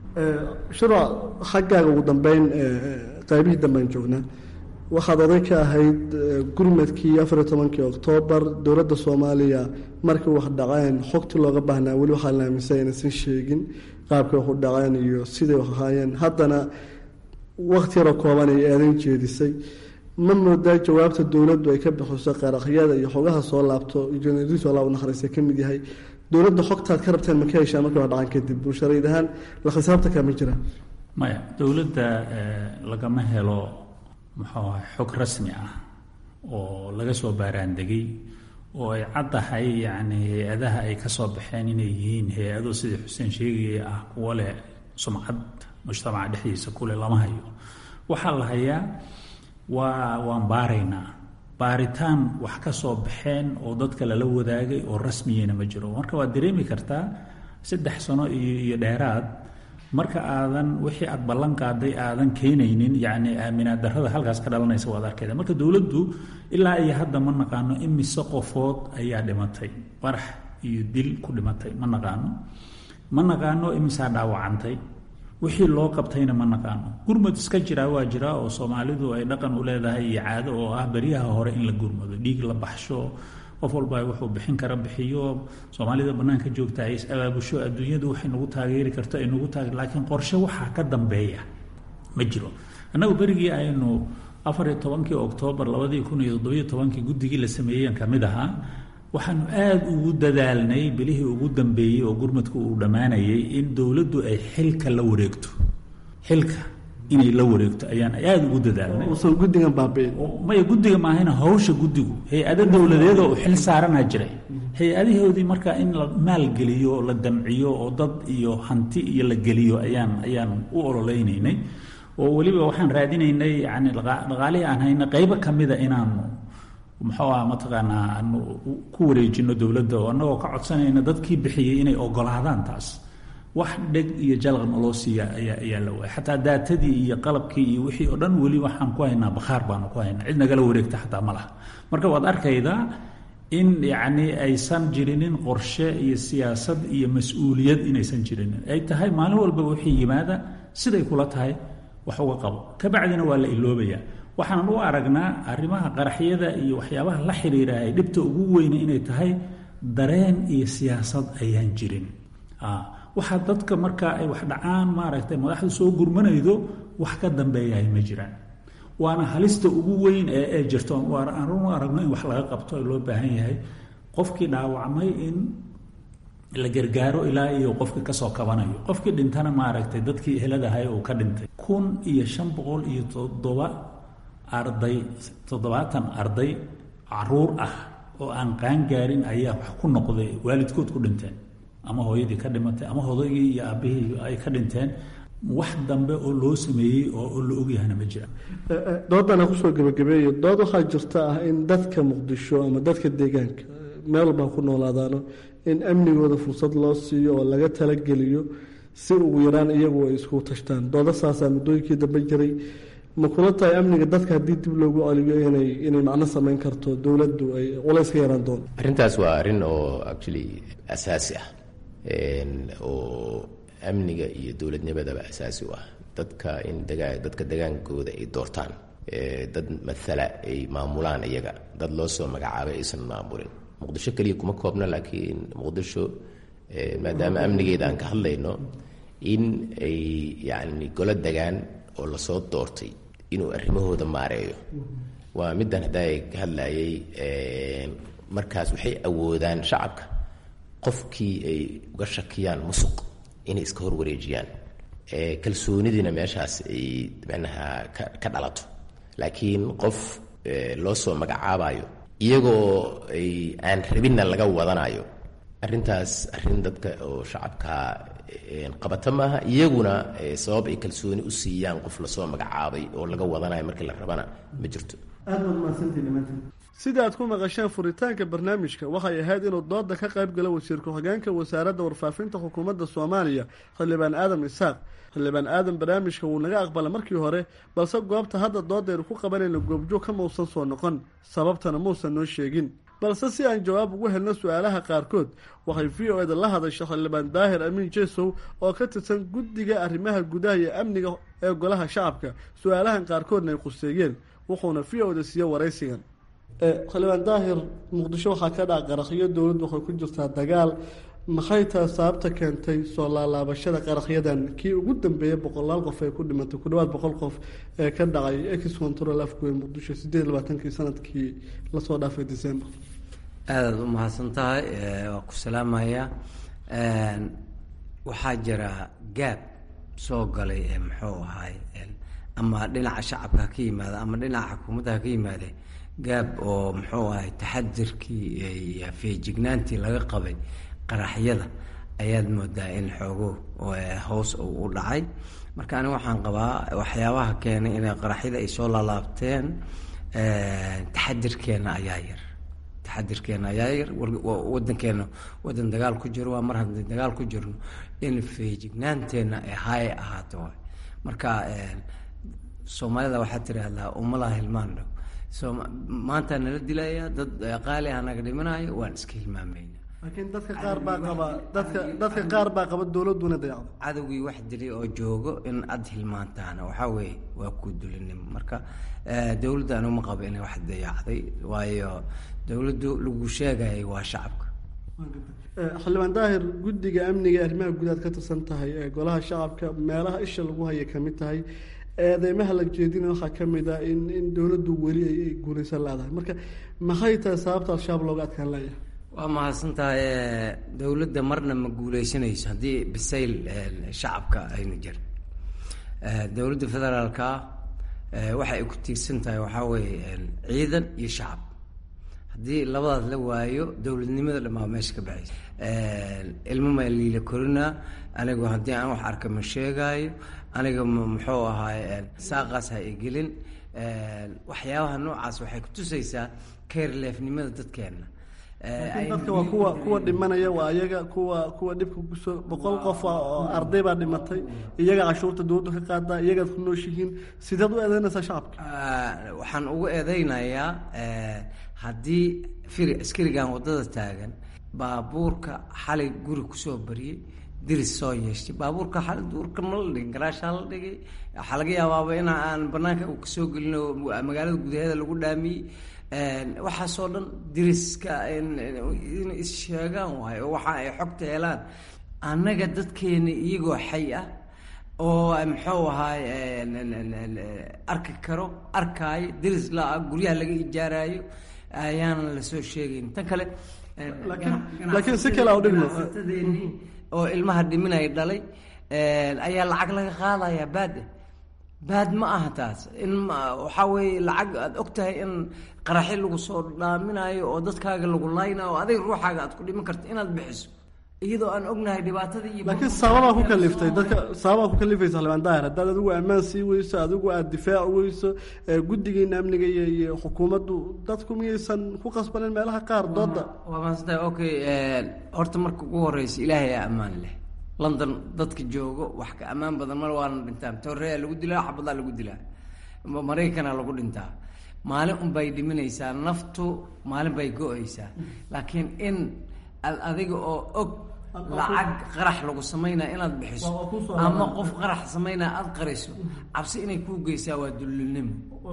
shura xaggaaga ugu dambeyn qaybihii dambean joognaa waxaad oday ka ahayd gurmadkii afariyo tobankii oktoobar dowladda soomaaliya markii wax dhaceen xogtii looga baahnaa weli waxaa la aaminsan inaysan sheegin qaabkay wax u dhaceen iyo siday wax ahaayeen haddana wakti yaroo kooban ay eedan jeedisay ma moodaa jawaabta dowladdu ay ka bixiso qaraaqyada iyo xogaha soo laabto jeneriso alla u nakhariista ka mid yahay dowladda xogtaad ka rabteen ma ka heshaan markii wax dhacaan kadib bulsharayd ahaan la khisaabtankaa ma jira maya dowladda lagama helo muxuu ahay xog rasmi ah oo laga soo baaraandegay oo ay caddahay yacni hay-adaha ay ka soo baxeen inay yihiin hay-ado sidii xuseen sheegaya ah kuwo leh sumcad mujtamaca dhexdiisa kule lama hayo waxaa la hayaa waa waan baaraynaa baaritaan wax ka soo baxeen oo dadka lala wadaagay oo rasmiyana ma jiro marka waad dareemi kartaa saddex sano iyo iyo dheeraad marka aadan wixii aad ballan qaaday aadan keenaynin yacni aaminaad darrada halkaas ka dhalanaysa waad arkayda marka dowladdu ilaa iyo hadda ma naqaano imise qofood ayaa dhimatay qarax iyo dil ku dhimatay ma naqaano ma naqaano imisaa dhaawacantay wixii loo qabtayna ma naqaano gurmud iska jiraa waa jiraa oo soomaalidu ay dhaqan u leedahay iyo caado oo ah beryaha hore in la gurmado dhiig la baxsho qof walba wuxuu bixin kara bixiyo soomaalida banaanka joogta ay is abaabusho adduunyadu waxay nagu taageeri karto ay nagu taageer laakiin qorshe waxaa ka dambeeya ma jiro annagu berigii aynu afar iyo tobankii oktoobar labadii kun iyo toddobiyo tobankii guddigii la sameeyeen ka mid ahaa waxaanu aada ugu dadaalnay bilihii ugu dambeeyey oo gurmadku uu dhammaanayay in dowladdu ay xilka la wareegto xilka inay la wareegto ayaan aada ugu dadaalnay uusan guddigan baabi'in maya guddiga maahayna hawsha guddigu hay-ado dowladeed oo xil saaranaa jiray hay-adahoodii marka in la maalgeliyo la damciyo oo dad iyo hanti iyo la geliyo ayaan ayaan u ololeynaynay oo weliba waxaan raadinaynay yani dhaqaalihii aan hayna qeybo ka mida inaanu muxuu ah mataqaanaa aanu ku wareejino dowladda oo annagoo ka codsanayna dadkii bixiyey inay ogolaadaan taas wax dheg iyo jalaq naloo siiya ayaa ayaa la waaya xataa daatadii iyo qalabkii iyo wixii oo dhan weli waxaan ku haynaa bakhaar baanu ku haynaa cid nagala wareegta xataa ma laha marka waad arkaydaa in yacni aysan jirinin qorshe iyo siyaasad iyo mas-uuliyad inaysan jirinin ay tahay maalin walba wixii yimaada siday kula tahay wax uga qabo kabacdina waa la iloobayaa waxaanan u aragnaa arrimaha qaraxyada iyo waxyaabaha la xiriira ay dhibta ugu weyne inay tahay dareen iyo siyaasad ayaan jirin waxaa dadka marka ay wax dhacaan maaragtay madaxdu soo gurmanaydo wax ka dambeeyahay ma jiraan waana halista ugu weyn ee ee jirto aan u aragno in wax laga qabto loo baahan yahay qofkii dhaawacmay in la gargaaro ilaa iyo qofkii kasoo kabanayo qofkii dhintana maaragtay dadkii eheladahay uu ka dhintay kun iyo shan boqol iyo toddoba arday toddobaatan arday caruur ah oo aan qaangaarin ayaa wax ku noqday waalidkood ku dhinteen ama hooyadii ka dhimatay ama hodaygii iyo aabbihii ay ka dhinteen wax dambe oo loo sameeyey oo la ogyahana ma jiraan doodana kusoo gebagabeeyo dood waxaa jirta ah in dadka muqdisho ama dadka deegaanka meel walbaa ku noolaadaano in amnigooda fursad loo siiyo oo laga talageliyo si ugu yaraan iyagu ay isku tashtaan dooda saasaa muddooyinkii dambe jiray ma kula tahay amniga dadka haddii dib loogu celiyo inay inay macno samayn karto dowladdu ay culays ka yaraan doonto arrintaas waa arrin oo actually asaasi ah oo amniga iyo dowladnimadaba asaasi u ah dadka in dagaa dadka degaankooda ay doortaan dad mathala ay maamulaan iyaga dad loo soo magacaabay aysan maamulin muqdisho keliya kuma koobna laakiin muqdisho maadaama amnigeeda aan ka hadlayno in ay yacni golo degaan oo lasoo doortay inuu arrimahooda maareeyo waa middan haddaa ka hadlayay markaas waxay awoodaan shacabka qofkii ay uga shakiyaan musuq inay iska horwareejiyaan kalsoonidiina meeshaas ay manaha ka dhalato laakiin qof loo soo magacaabayo iyagoo ay aan rabinna laga wadanayo arrintaas arrin dadka oo shacabka qabata maaha iyaguna sabab ay kalsooni u siiyaan qof lasoo magacaabay oo laga wadanayo markii la rabana ma jirto sida aad ku maqasheen furitaanka barnaamijka waxay ahayd inuu dooda ka qayb galo wasiir ku-xigeenka wasaaradda warfaafinta xukuumadda soomaaliya xildhibaan aadam isaaq xildhibaan aadam barnaamijka wuu naga aqbala markii hore balse goobta hadda doodaynu ku qabanayna goobjoog ka mausan soo noqon sababtana muusan noo sheegin balse si aan jawaab ugu helno su-aalaha qaarkood waxay v o eda la hadashay xildhibaan daahir amiin jesow oo ka tirsan guddiga arrimaha gudaha iyo amniga ee golaha shacabka su-aalahan qaarkoodna ay quseeyeen wuxuuna v o da siiye waraysigan xildhibaan daahir muqdisho waxaa ka dhaca qarakhyo dowladdu waxay ku jirtaa dagaal maxay tahay sababta keentay soo laalaabashada qarakhyadan kii ugu dambeeyay boqolaal qof ee ku dhimatay ku dhawaad boqol qof ee ka dhacay ex control afgoyn muqdisho sideed iyo labaatankii sanadkii lasoo dhaafay december aadaad u mahadsan tahay waa ku salaamaya waxaa jira gaab soo galay ee muxuu ahay ama dhinaca shacabka ha ka yimaada ama dhinaca xukuumadda ha ka yimaade gaab oo muxuu ahay taxadirkii iyo feejignaantii laga qabay qaraxyada ayaad moodaa in xoogo hoos uu u dhacay marka aniga waxaan qabaa waxyaabaha keenay inay qaraxyada ay soo laalaabteen taxadirkeena ayaa yar taxadirkeena ayaa yar wadankeena wadan dagaal ku jiro waa mar haddii dagaal ku jirno in feejignaanteenna ay haay ahaato waay marka soomaalida waxaa tiraahdaa umalaha hilmaan dhow so maanta nala dilaya dad qaali ah naga dhimanaayo waan iska hilmaamayna laakiin dadka qaar baa qaba dadka dadka qaar baa qaba dowladuna dayacdo cadowgii wax dilay oo joogo in ad hilmaantaana waxaa weeye waa ku dulinimo marka dowladda anuma qabo inay wax dayacday waayo dowladdu lagu sheegayay waa shacabka xildhibaan daahir guddiga amniga arrimaha gudaad ka tirsan tahay ee golaha shacabka meelaha isha lagu hayay kamid tahay eedeymaha la jeedina waxaa ka mid ah in in dowladdu weli ay guulaysan leedahay marka maxay tahay sababta al-shabaab looga adkaan leeyahay waa mahadsan tahay dowladda marna ma guuleysanayso haddii bisayl shacabka ayna jirin dowladda federaalka waxa ay ku tiirsan tahay waxaa weeye ciidan iyo shacab haddii labadaas la waayo dowladnimada dhamaa meesha ka baxaysa ilmo maa liila korinaa anigu haddii aan wax arka ma sheegaayo aniga muxuu ahaay saaqaas ha igelin waxyaabaha noocaas waxay kutusaysaa keerleefnimada dadkeena laakiin dadka waa kuwa kuwa dhimanaya waa iyaga kuwa kuwa dhibka kusoo boqol qof oo arday baa dhimatay iyaga cashuurta dowladdu ka qaadaa iyagaad ku nooshihiin sideed u eedeynaysaa shacabka waxaan ugu eedeynayaa haddii firi askarigan waddada taagan baabuurka xalay guri kusoo bariyey diris soo yeeshtay baabuurka xalay duurka ma la dhigin garaashaa la dhigay waxaa laga yaabaaba in aan banaanka kasoo gelino magaalada gudaheeda lagu dhaamiyey waxaasoo dhan diriska in issheegaan waayo oo waxa ay xogta helaan annaga dadkeena iyagoo xay ah oo muxuu ahaay arki karo arkaayo diris la guryaha laga ijaaraayo ayaanan lasoo sheegayn tan kale laakiin si kale udhigno oo ilmaha dhiminaya dhalay ayaa lacag laga qaadaya baad baad ma aha taas in waxaa weeye lacag aada og tahay in qaraxi lagu soo dhaaminayo oo dadkaaga lagu laynayo oo adiga ruuxaaga aad ku dhiman karto inaad bixiso iyadoo aan ognahay dhibaatada iyo laakiin sababaa ku kaliftay dadka sababaa ku kalifaysa xildhibaan daahir haddaad adigu ammaan sii weyso adigu aada difaaci weyso guddigiina amniga iyo iyo xukuumaddu dadku miyaysan ku qasbanin meelaha qaar dooda waa maasanta okay horta marka ugu horeysa ilaahay aa ammaan leh london dadka joogo wax ka ammaan badan mar waana dhintaan torreya lagu dilaa xabadaa lagu dilaa maraykana lagu dhintaa maalin unbay dhiminaysaa naftu maalin bay go-aysaa laakiin in adiga oo og lacag qarax lagu samaynaa inaad bixiso ama qof qarax samaynaa aada qarayso cabsi inay kuu geysaa waa dullinimo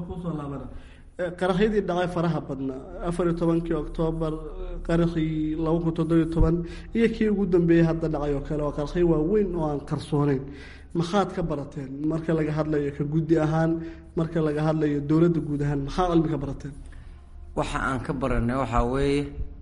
qaraxyadii dhacay faraha badnaa afar iyo tobankii oktoobar qaraxii laba kun toddobiyo toban iyo kii ugu dambeeyey hadda dhacay oo kale waa qaraxyo waaweyn oo aan qarsooneyn maxaad ka barateen marka laga hadlayo ka guddi ahaan marka laga hadlayo dowladda guud ahaan maxaa cilmi ka barateen waxa aan ka baranay waxaa weeye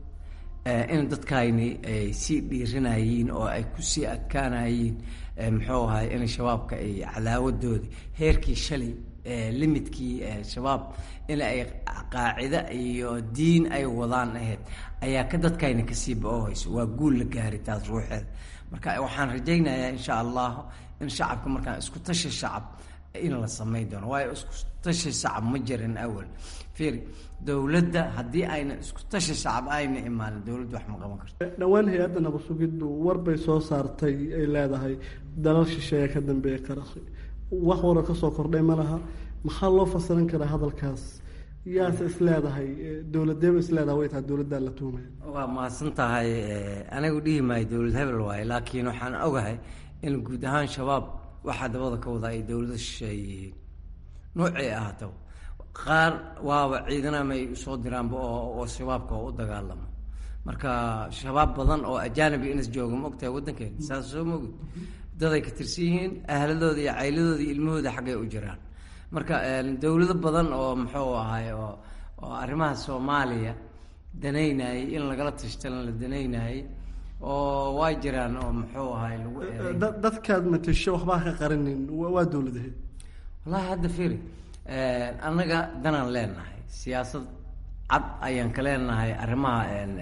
in dadkayni ay sii dhiiranayiin oo ay kusii adkaanayiin muxuu ahay in shabaabka ay cadaawadooda heerkii shalay limidkii shabaab in ay qaacida iyo diin ay wadaan ahayd ayaa ka dadkayna kasii ba-ohayso waa guul la gaari taas ruuxeeda marka waxaan rajaynayaa insha allah in shacabka markaan isku tashi shacab in la samayn doono waayo isku tashi shacab ma jirin awal fiiri dowladda haddii ayna isku tashi shacab ayna imaanin dowladdu wax ma qaban karto dhowaan hay-adda nabasugiddu war bay soo saartay ay leedahay dalal shisheeya ka dambeeya qaraxi wax wara kasoo kordhay ma laha maxaa loo fasiran karaa hadalkaas yaase isleedahay dowladeeba isleedahay way tahay dowladdaa la tuumaya waa mahadsan tahay anigu dhihi maayo dowlad hebel waaye laakiin waxaan ogahay in guud ahaan shabaab waxaa dabada ka wadaa ay dowlada shisheeye yihiin noocay ahaataba qaar waaba ciidanama ay usoo diraanba oo shabaabka oo u dagaalamo marka shabaab badan oo ajaanabi inas jooga ma ogtahay waddankeena saas soo ma ogid daday ka tirsan yihiin ahladooda iyo cayladooda iyo ilmahooda xaggay u jiraan marka dowlado badan oo muxuu ahay oo oo arrimaha soomaaliya danaynayay in lagala tashtana la danaynayay oo waa jiraan oo muxuu ahay lagu dadkaad matasho waxbaa ka qarinin waa dowladahe wallahi hadda firi annaga danaan leenahay siyaasad cad ayaan ka leenahay arrimaha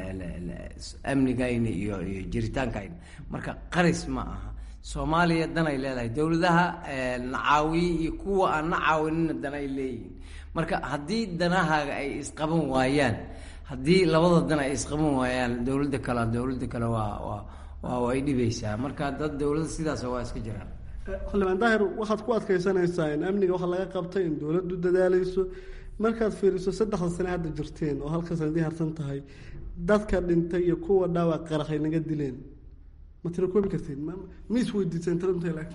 amnigayna iyo iyo jiritaankayna marka qaris ma aha soomaaliya danay leedahay dowladaha nacaawiye iyo kuwa aan nacaawinina danay leeyihiin marka haddii danahaaga ay isqaban waayaan haddii labada dan ay isqaban waayaan dowladda kale dowladda kale waa waa waa way dhibaysaa marka dad dowladda sidaas waa iska jiraan xildhibaan daahir waxaad ku adkaysanaysaa in amniga waxa laga qabtay in dowladdu dadaalayso markaad fiiriso saddexda sane hadda jirteen oo halka sanadii harsan tahay dadka dhintay iyo kuwa dhaawac qaraxay naga dileen ma tira koobi karteen ma isweydiiseen tira intay laagta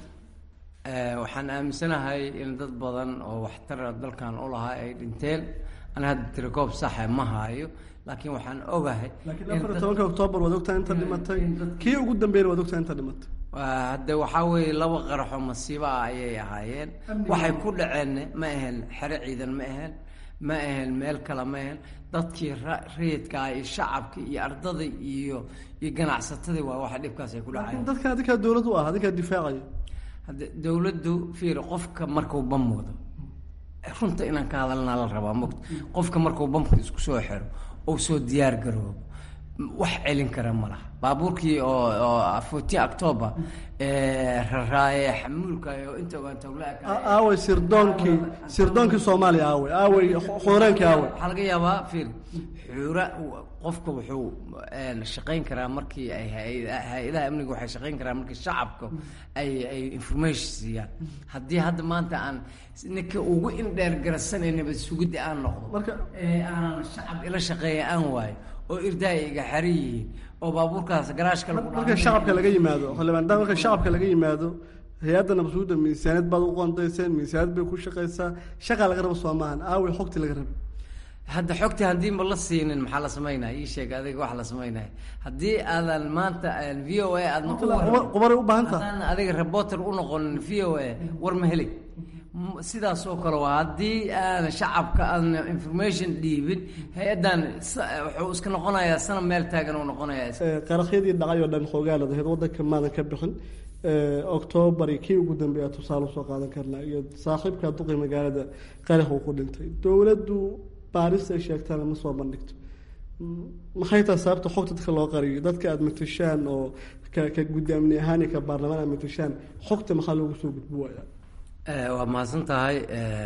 waxaan aaminsanahay in dad badan oo waxtara dalkan u lahaa ay dhinteen ana hadda tirakoob saxa ma haayo laakiin waxaan ogahay laakiin afar iyo tobanka oktoobar waad ogtaa inta dhimatay kii ugu dambeeyna waad ogtaa inta dhimatay hadde waxaa weeye laba qaraxoo masiibo ah ayay ahaayeen waxay ku dhaceen ma ahayn xero ciidan ma ahayn ma ahayn meel kale ma ahayn dadkii rayidka ah iyo shacabka iyo ardada iyo iyo ganacsatadii waa waxa dhibkaas ay ku dhacayeen dadkan adinkaa dowlad u ah adinkaa difaacaya hadde dowladdu fiir qofka markuu bam wado runta inaan ka hadalnaa la rabaa mogta qofka markuu bamka isku soo xiro ou soo diyaar garoobo wax celin kara ma laha baabuurkii oo oo fourteen october raraaye xamuulka oo inta ogaan tawlaa aaway sirdoonkii sirdoonkii soomaaliya aaway aaway xooraankii aaway waxaa laga yaabaa fiir xuura qofka wuxuu shaqayn karaa markii ay hay-adaha amniga waxay shaqayn karaa markii shacabka ay ay information siiyaan haddii hadda maanta aan ninka ugu indheer garasanaynaba sugidda aan noqdo marka aanan shacab ila shaqeeya aan waayo oo irdaay iga xari yihiin oo baabuurkaas garaashka lagu marka shacabka laga yimaado xildhibaan daa marka shacabka laga yimaado hay-adda nabasuudda miisaaniyad baad u qoondayseen miisaaniyad bay ku shaqaysaa shaqaa laga rabo soo maahan aaway xogti laga rabo hadda xogti haddii ma la siinin maxaa la samaynaya ii sheeg adiga wax la samaynaya haddii aadan maanta v o a aadna qubaray u baahan taha haddaan adiga reporter u noqonin v o a war ma heli sidaas oo kale waa haddii aan shacabka aan information dhiibin hay-addan wuxuu iska noqonayaa sana meel taagan uu noqonayaa qaraxyadii dhacay oo dhan xoogaalad ahayd waddanka maadan ka bixin octoobar kii ugu dambeeya tusaale usoo qaadan karnaa iyo saaxiibka duqi magaalada qarax uu ku dhintay dowladdu baaris ay sheegtaana ma soo bandhigto maxay tahay sababta xogta dadka loo qariyo dadka aada matashaan oo ka ka guddi amni ahaan iyo ka baarlamaan aad matashaan xogta maxaa loogu soo gudbi waayaa waa mahadsan tahay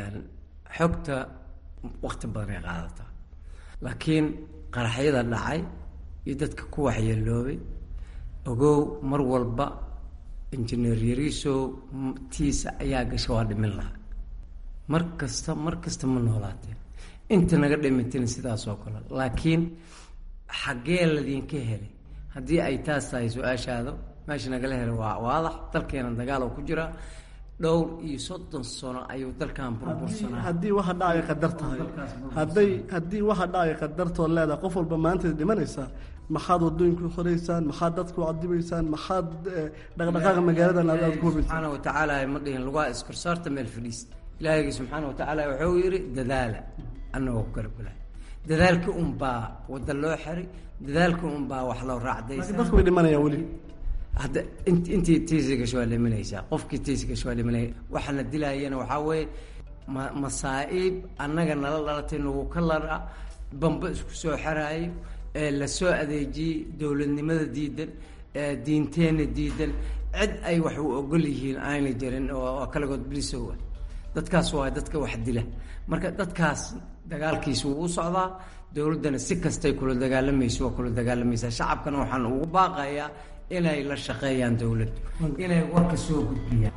xogta wakti badan ay qaadataa laakiin qaraxyada dhacay iyo dadka ku waxyeeloobay ogow mar walba injineer yariisow tiisa ayaa gasha waa dhimin lahaa mar kasta mar kasta ma noolaateen inta naga dhimatin sidaas oo kale laakiin xaggee ladinka helay haddii ay taas tahay su-aashaado meesha nagala helay waa waadax dalkeena dagaal oo ku jira dhowr iyo soddon sano ayuu dalkan burbursanaa haddii waxa dhacaya qadar tahay hadday haddii waxa dhacaya qadartood leedahay qof walba maanta dhimanaysaa maxaad wadooyinku xoreysaan maxaad dadku cadibaysaan maxaad dhaqdhaqaaqa magaaladan aad ku hubaysaan subxaana watacaala ma dhihin lugaa iskorsaarta meel fadhiis ilaahaygi subxaana watacaala wuxuu yidhi dadaala annagoo ku gargula dadaalka unbaa wadda loo xiray dadaalka unbaa wax loo raacdaysa dadku way dhimanayaan weli hadda int intii tiisi gasho waa dhimanaysaa qofkii tiisi gasho waa dhimanaya waxaana dilaayana waxaa weeye ma masaa-iib annaga nala dhalatay nagu ka lara bamba isku soo xaraayo ee lasoo adeejiyey dowladnimada diidan diinteenna diidan cid ay wax u ogol yihiin aanay jirin oo kaligood bilisowa dadkaas waa dadka wax dila marka dadkaas dagaalkiisa wuu u socdaa dowladdana si kastay kula dagaalamayso waa kula dagaalamaysaa shacabkana waxaan ugu baaqayaa inay la shaqeeyaan dowladdu inay warka soo gudbiyaan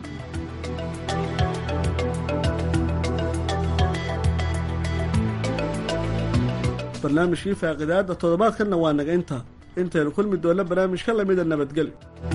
barnaamijkii faaqidaada toddobaadkanna waa naga intaa intaynu kulmi doonna barnaamij ka lamida nabadgel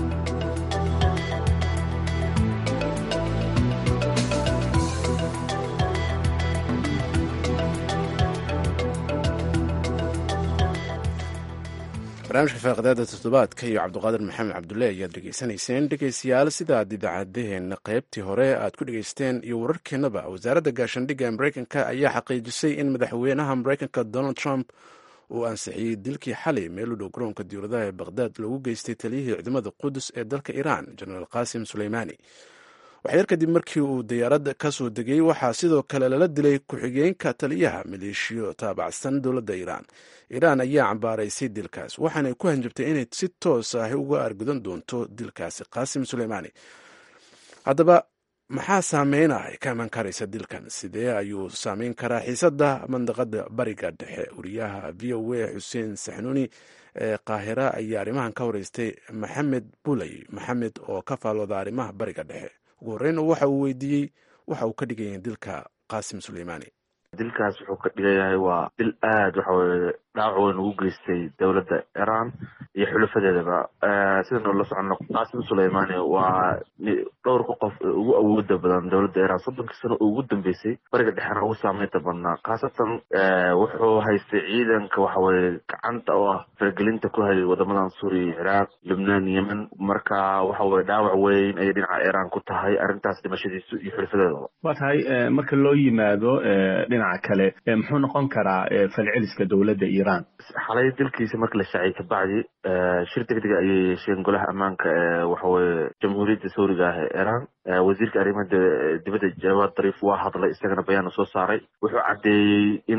barnaamijka faaqidaada toddobaadka iyo cabdiqaadir maxamed cabdulle ayaad dhegeysanayseen dhegeystayaal sidaad idaacadaheenna qaybtii hore aad ku dhegeysteen iyo wararkeennaba wasaaradda gaashaandhigga mareykanka ayaa xaqiijisay in madaxweynaha mareykanka donald trump uu ansixiyey dilkii xalay meel u dhow garoonka diwladaha ee baqhdaad loogu geystay taliyihii ciidamada qudus ee dalka iiraan jenaraal qasim suleymaani waxyar kadib markii uu diyaaradda ka soo degay waxaa sidoo kale lala dilay ku-xigeenka taliyaha maleeshiyo taabacsan dowladda iiraan iiraan ayaa cambaaraysay dilkaas waxaanay ku hanjabtay inay si toos ah uga argudan doonto dilkaasi qaasim suleymaani haddaba maxaa saameyna ay ka iman karaysa dilkan sidee ayuu saameyn karaa xiisadda mandaqada bariga dhexe wariyaha v o a xuseen saxnuuni ee qaahira ayaa arrimahan ka wareystay maxamed buley maxamed oo ka faalooda arrimaha bariga dhexe ugu horreyn waxa uu weydiiyey waxa uu ka dhigaya dilka qaasim suleymaani dilkaas wuxuu ka dhigayahay waa dil aada waxa weye dhaawac weyn ugu geystay dowladda iran iyo xulafadeedaba sidanu la socono qaasim suleymani waa dhowrka qof ee ugu awooda badan dowladda iran soddonkii sano oo ugu dambeysay bariga dhexena ugu saameynta badnaa khaasatan wuxuu haystay ciidanka waxaweye gacanta oo ah faragelinta ku hayay wadamadan suuriya ciraaq lubnaan yemen marka waxaweye dhaawac weyn ayay dhinaca iran ku tahay arrintaas dhimashadiisu iyo xulafadeedaba waa tahay marka loo yimaado dhinaca kale muxuu noqon karaa falceliska dowladda iran xalay dilkiisa marka la shaaciyay kabacdi shir degdega ayay yeesheen golaha ammaanka ee waxaweye jamhuuriyadda suuriga ah ee iran wasiirka arrimaha dibadda jawaad dariif waa hadlay isagana bayaana soo saaray wuxuu caddeeyey in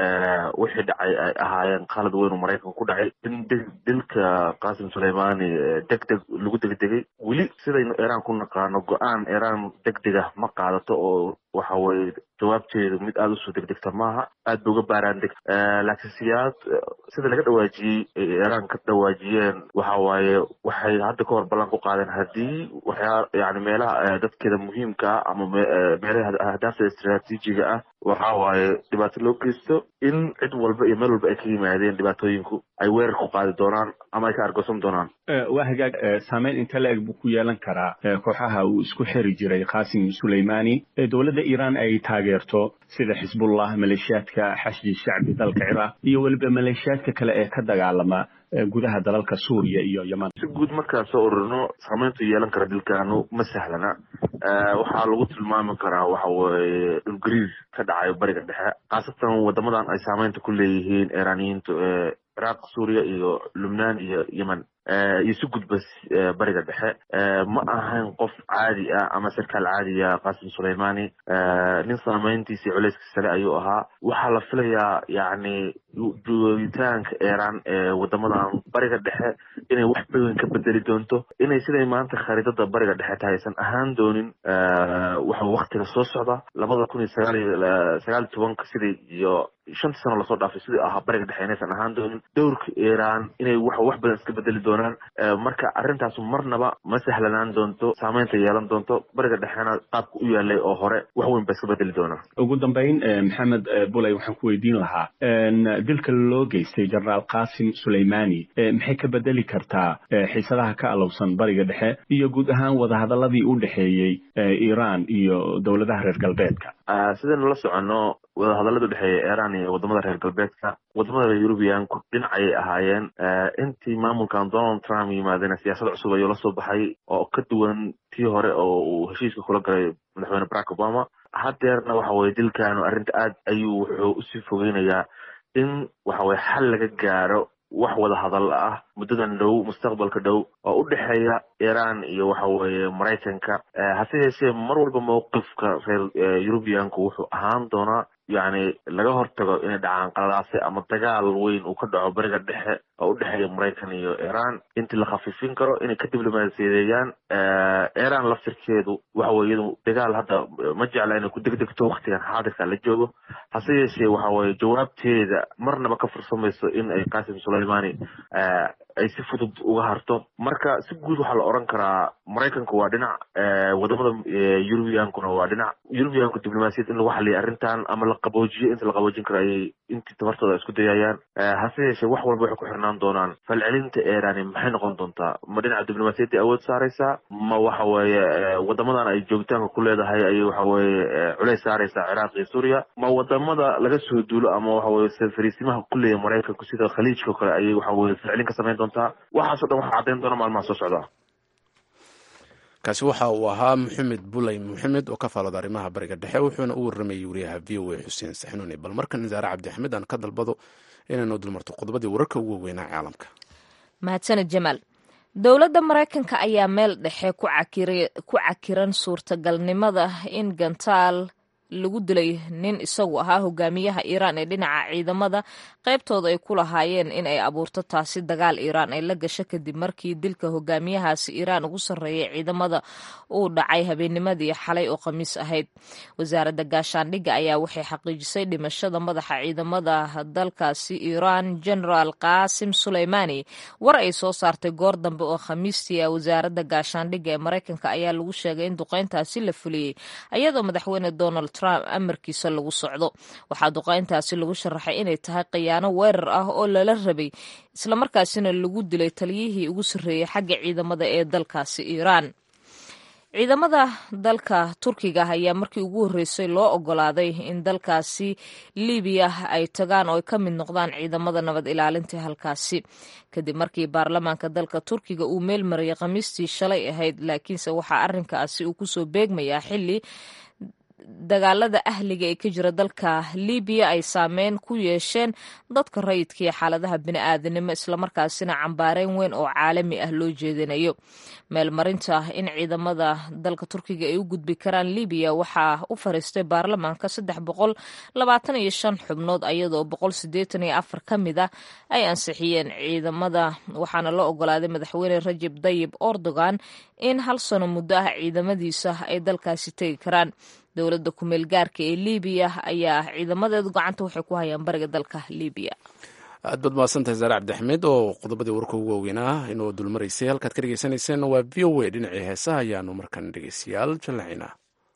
wixii dhacay ay ahaayeen khalad weyn oo maraykanka ku dhacay in dilka qasim suleymani deg deg lagu degdegay weli sidaynu iran ku naqaano go-aan iran deg dega ma qaadato oo waxa weye jawaabteedu mid aada usoo degdegta maaha aad ba uga baaraan deg laakiin siyaad sida laga dhawaajiyey ay iran ka dhawaajiyeen waxa waaye waxay hadda ka hor ballan ku qaadeen haddii waxyaa yani meelaha dadkeeda muhiimka ah ama meelaha ahdaafta istraatiijiga ah waxa waaye dhibaato loo geysto in cid walba iyo meel walba ay ka yimaadeen dhibaatooyinku ay weerar ku qaadi doonaan ama ay ka argoosan doonaan waa hagaag saameyn inta la-eg buu ku yeelan karaa kooxaha uu isku xiri jiray qasim suleymani ee dowladda iran ay taageerto sida xisbullah maleeshiyaadka xashdi shacbi dalka ciraaq iyo weliba maleeshiyaadka kale ee ka dagaalama gudaha dalalka suuriya iyo yeman si guud markaan soo ururino saameyntu yeelan kara dilkaanu ma sahlana waxaa lagu tilmaami karaa waxa weye dhulgariir ka dhacayo bariga dhexe khaasatan wadamadan ay saameynta ku leeyihiin iraniyiintu ee ciraaq suuriya iyo lubnaan iyo yemen iyo si gudba bariga dhexe ma ahayn qof caadi ah ama sarkaal caadiya qasim suleymani nin saameyntiisii culeyska sare ayuu ahaa waxaa la filayaa yacni joogitaanka iran ee wadamadan bariga dhexe inay wax badan ka bedeli doonto inay siday maanta khariidada bariga dhexe tahay aysan ahaan doonin waxa waktiga soo socda labada kun iyo sagaal iyo sagaal iyo tobanka sidai iyo shantii sano lasoo dhaafay sidii ahaa bariga dhexe inaysan ahaan doonin dowrka iran inay wax wax badan iska bedeli doonaan marka arrintaas marnaba ma sahlanaan doonto saameynta yeelan doonto bariga dhexena qaabka u yaalay oo hore wax weyn ba iska bedeli doonaan ugu dambeyn maxamed buley waxaan ku weydiin lahaa dilka loo geystay jenaraal qasim suleymani maxay ka bedeli kartaa xiisadaha ka alowsan bariga dhexe iyo guud ahaan wadahadaladii u dhexeeyey iran iyo dowladaha reer galbeedka sidaynu la soconno wadahadallada udhexeeya iran iyo wadamada reer galbeedka wadamada reer yurubiyanku dhinacayay ahaayeen intii maamulkan donald trump yimaadeen siyaasad cusub ayuu la soo baxay oo ka duwan tii hore oo uu heshiiska kula galay madaxweyne barack obama haddeerna waxa weye dilkaanu arrinta aad ayuu wuxuu usii fogeynayaa in waxa weye xal laga gaaro wax wada hadal ah muddadan dhow mustaqbalka dhow oo u dhexeeya iran iyo waxa weeye maraykanka hase yeeshee mar walba mowqifka reer yurubiyanku wuxuu ahaan doonaa yacni laga hortago inay dhacaan qaladaase ama dagaal weyn uu ka dhaco bariga dhexe oo u dhexeeya maraykan iyo iran intii la khafiifin karo inay ka diblomaasiyadeeyaan iran laftirkeedu waxa weye iyadu dagaal hadda ma jecla inay ku degdegto waktigan xaadirka la joogo hase yeeshee waxa weye jawaabteeda marnaba ka fursamayso in ay qasim suleymani ay si fudud uga harto marka si guud waxaa la oran karaa maraykanku waa dhinac wadamada yurubiyankuna waa dhinac yurubiyanku diblomaasiyad in lagu xaliya arrintan ama la qaboojiyo inta la qaboojin karo ayay intii tabartooda isku dayayaan hase yeeshee wax walba waxay ku xirnaan doonaan falcelinta iran maxay noqon doontaa ma dhinaca diblomaasiyaddii awood saaraysaa ma waxa weeye wadamadan ay joogitaanka ku leedahay ayay waxa weye culeys saaraysaa ciraaq iyo suuriya ma wadamada laga soo duulo ama waxa weye fariisimaha ku leeya maraykanku sida khaliijka o kale ayay waxa weye falcelin ka samayn doontaa waxaaso dhan waxaa caddayn doona maalmaha soo socda kaasi waxa uu ahaa maxamed buley maxamed oo ka faalooda arrimaha bariga dhexe wuxuuna u warramayay wariyaha v o a xuseen saxnuuni bal markan nisaare cabdixamed aan ka dalbado inaynu dulmarto qodobadii wararka ugu weynaa caalamka mahadsaned jamaal dowladda maraykanka ayaa meel dhexe ku cakiran suurtagalnimada in gantaal lagu dilay nin isagu ahaa hogaamiyaha iiraan ee dhinaca ciidamada qaybtooda ay ku lahaayeen in ay abuurto taasi dagaal iiraan ay la gasho kadib markii dilka hogaamiyahaasi iiraan ugu sarreeyay ciidamada uu dhacay habeennimadii xalay oo khamiis ahayd wasaaradda gaashaandhigga ayaa waxay xaqiijisay dhimashada madaxa ciidamada dalkaasi iiraan generaal qaasim suleymaani war ay soo saartay goor dambe oo khamiistii ah wasaaradda gaashaandhigga ee maraykanka ayaa lagu sheegay in duqayntaasi la fuliyey iyadoo madaxweyne donald trump amarkiisa lagu socdo waxaa duqayntaasi lagu sharaxay inay tahay khiyaano weerar ah oo lala rabay islamarkaasina lagu dilay taliyihii ugu sarreeyey xagga ciidamada ee dalkaasi iiraan ciidamada dalka turkiga ayaa markii ugu horreysay loo ogolaaday in dalkaasi libiya ay tagaan oo ay ka mid noqdaan ciidamada nabad ilaalinta halkaasi kadib markii baarlamaanka dalka turkiga uu meel marayay khamiistii shalay ahayd laakiinse waxaa arrinkaasi uu kusoo beegmayaa xili dagaalada ahliga ee ka jira dalka libiya ay saameyn ku yeesheen dadka rayidka iyo xaaladaha bini'aadanimo islamarkaasina cambaareyn weyn oo caalami ah loo jeedinayo meelmarinta in ciidamada dalka turkiga ay u gudbi karaan libiya waxaa u fariistay baarlamaanka saddex boqol labaatan iyo shan xubnood ayadoo boqol sideetan iyo afar ka mid ah ay ansixiyeen ciidamada waxaana la ogolaaday madaxweyne rajab dayib erdogan in hal sano muddo ah ciidamadiisa ay dalkaasi tegi karaan dowladda kumeel gaarka ee libiya ayaa ciidamadeedu gacanta waxay ku hayaan bariga dalka libiya aad baad mahadsantahay saare cabdixmed oo qodobadii warka ugu waaweynaa inoo dulmaraysay halkaad ka dhegeysaneyseen waa v o a dhinacii heesaha ayaanu markan dhegeystayaal jallacinaa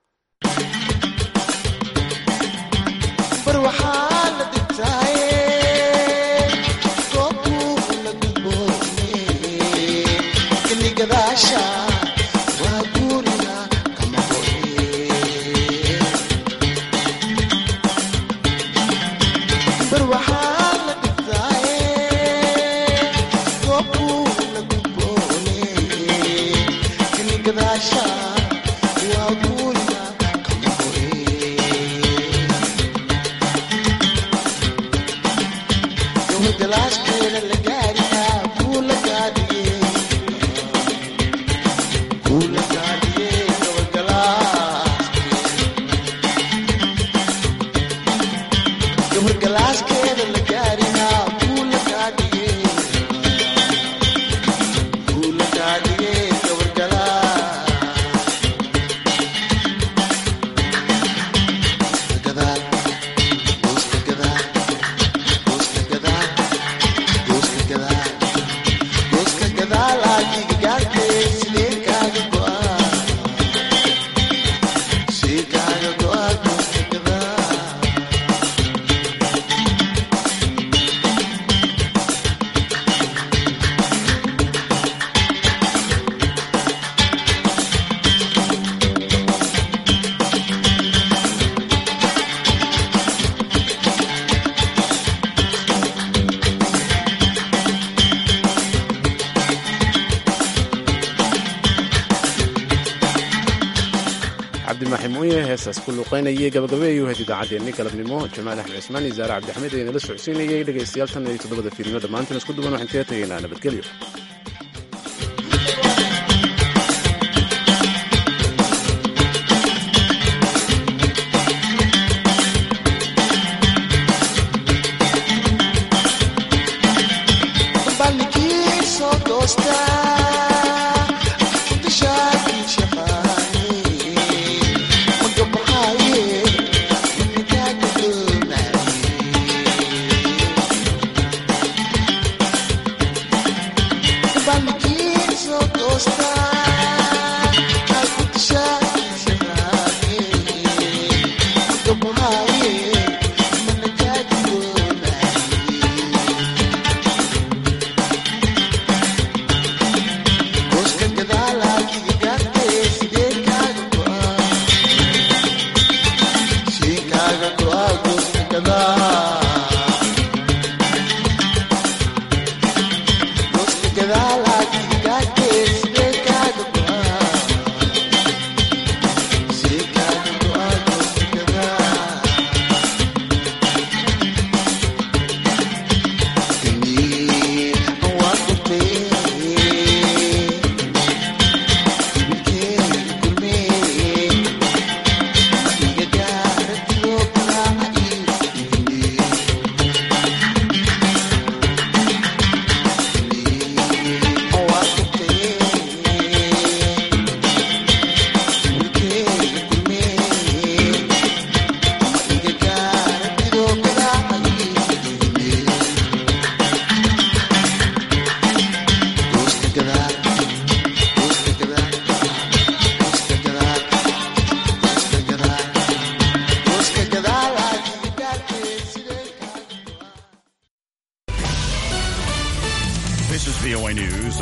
heesaas ku luuqeynayay gabagabeeyuu had idaacaddeenni galabnimo jamaal axmed cismaan iyo zaare cabdixmed ee nala socodsiinayay dhegaystayaal tan iyo toddobada fiidnimo dhammaantan isku duwan waxaan kaga tegaynaa nabadgelyo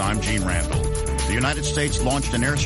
I'm Gene Randall. The United States launched an air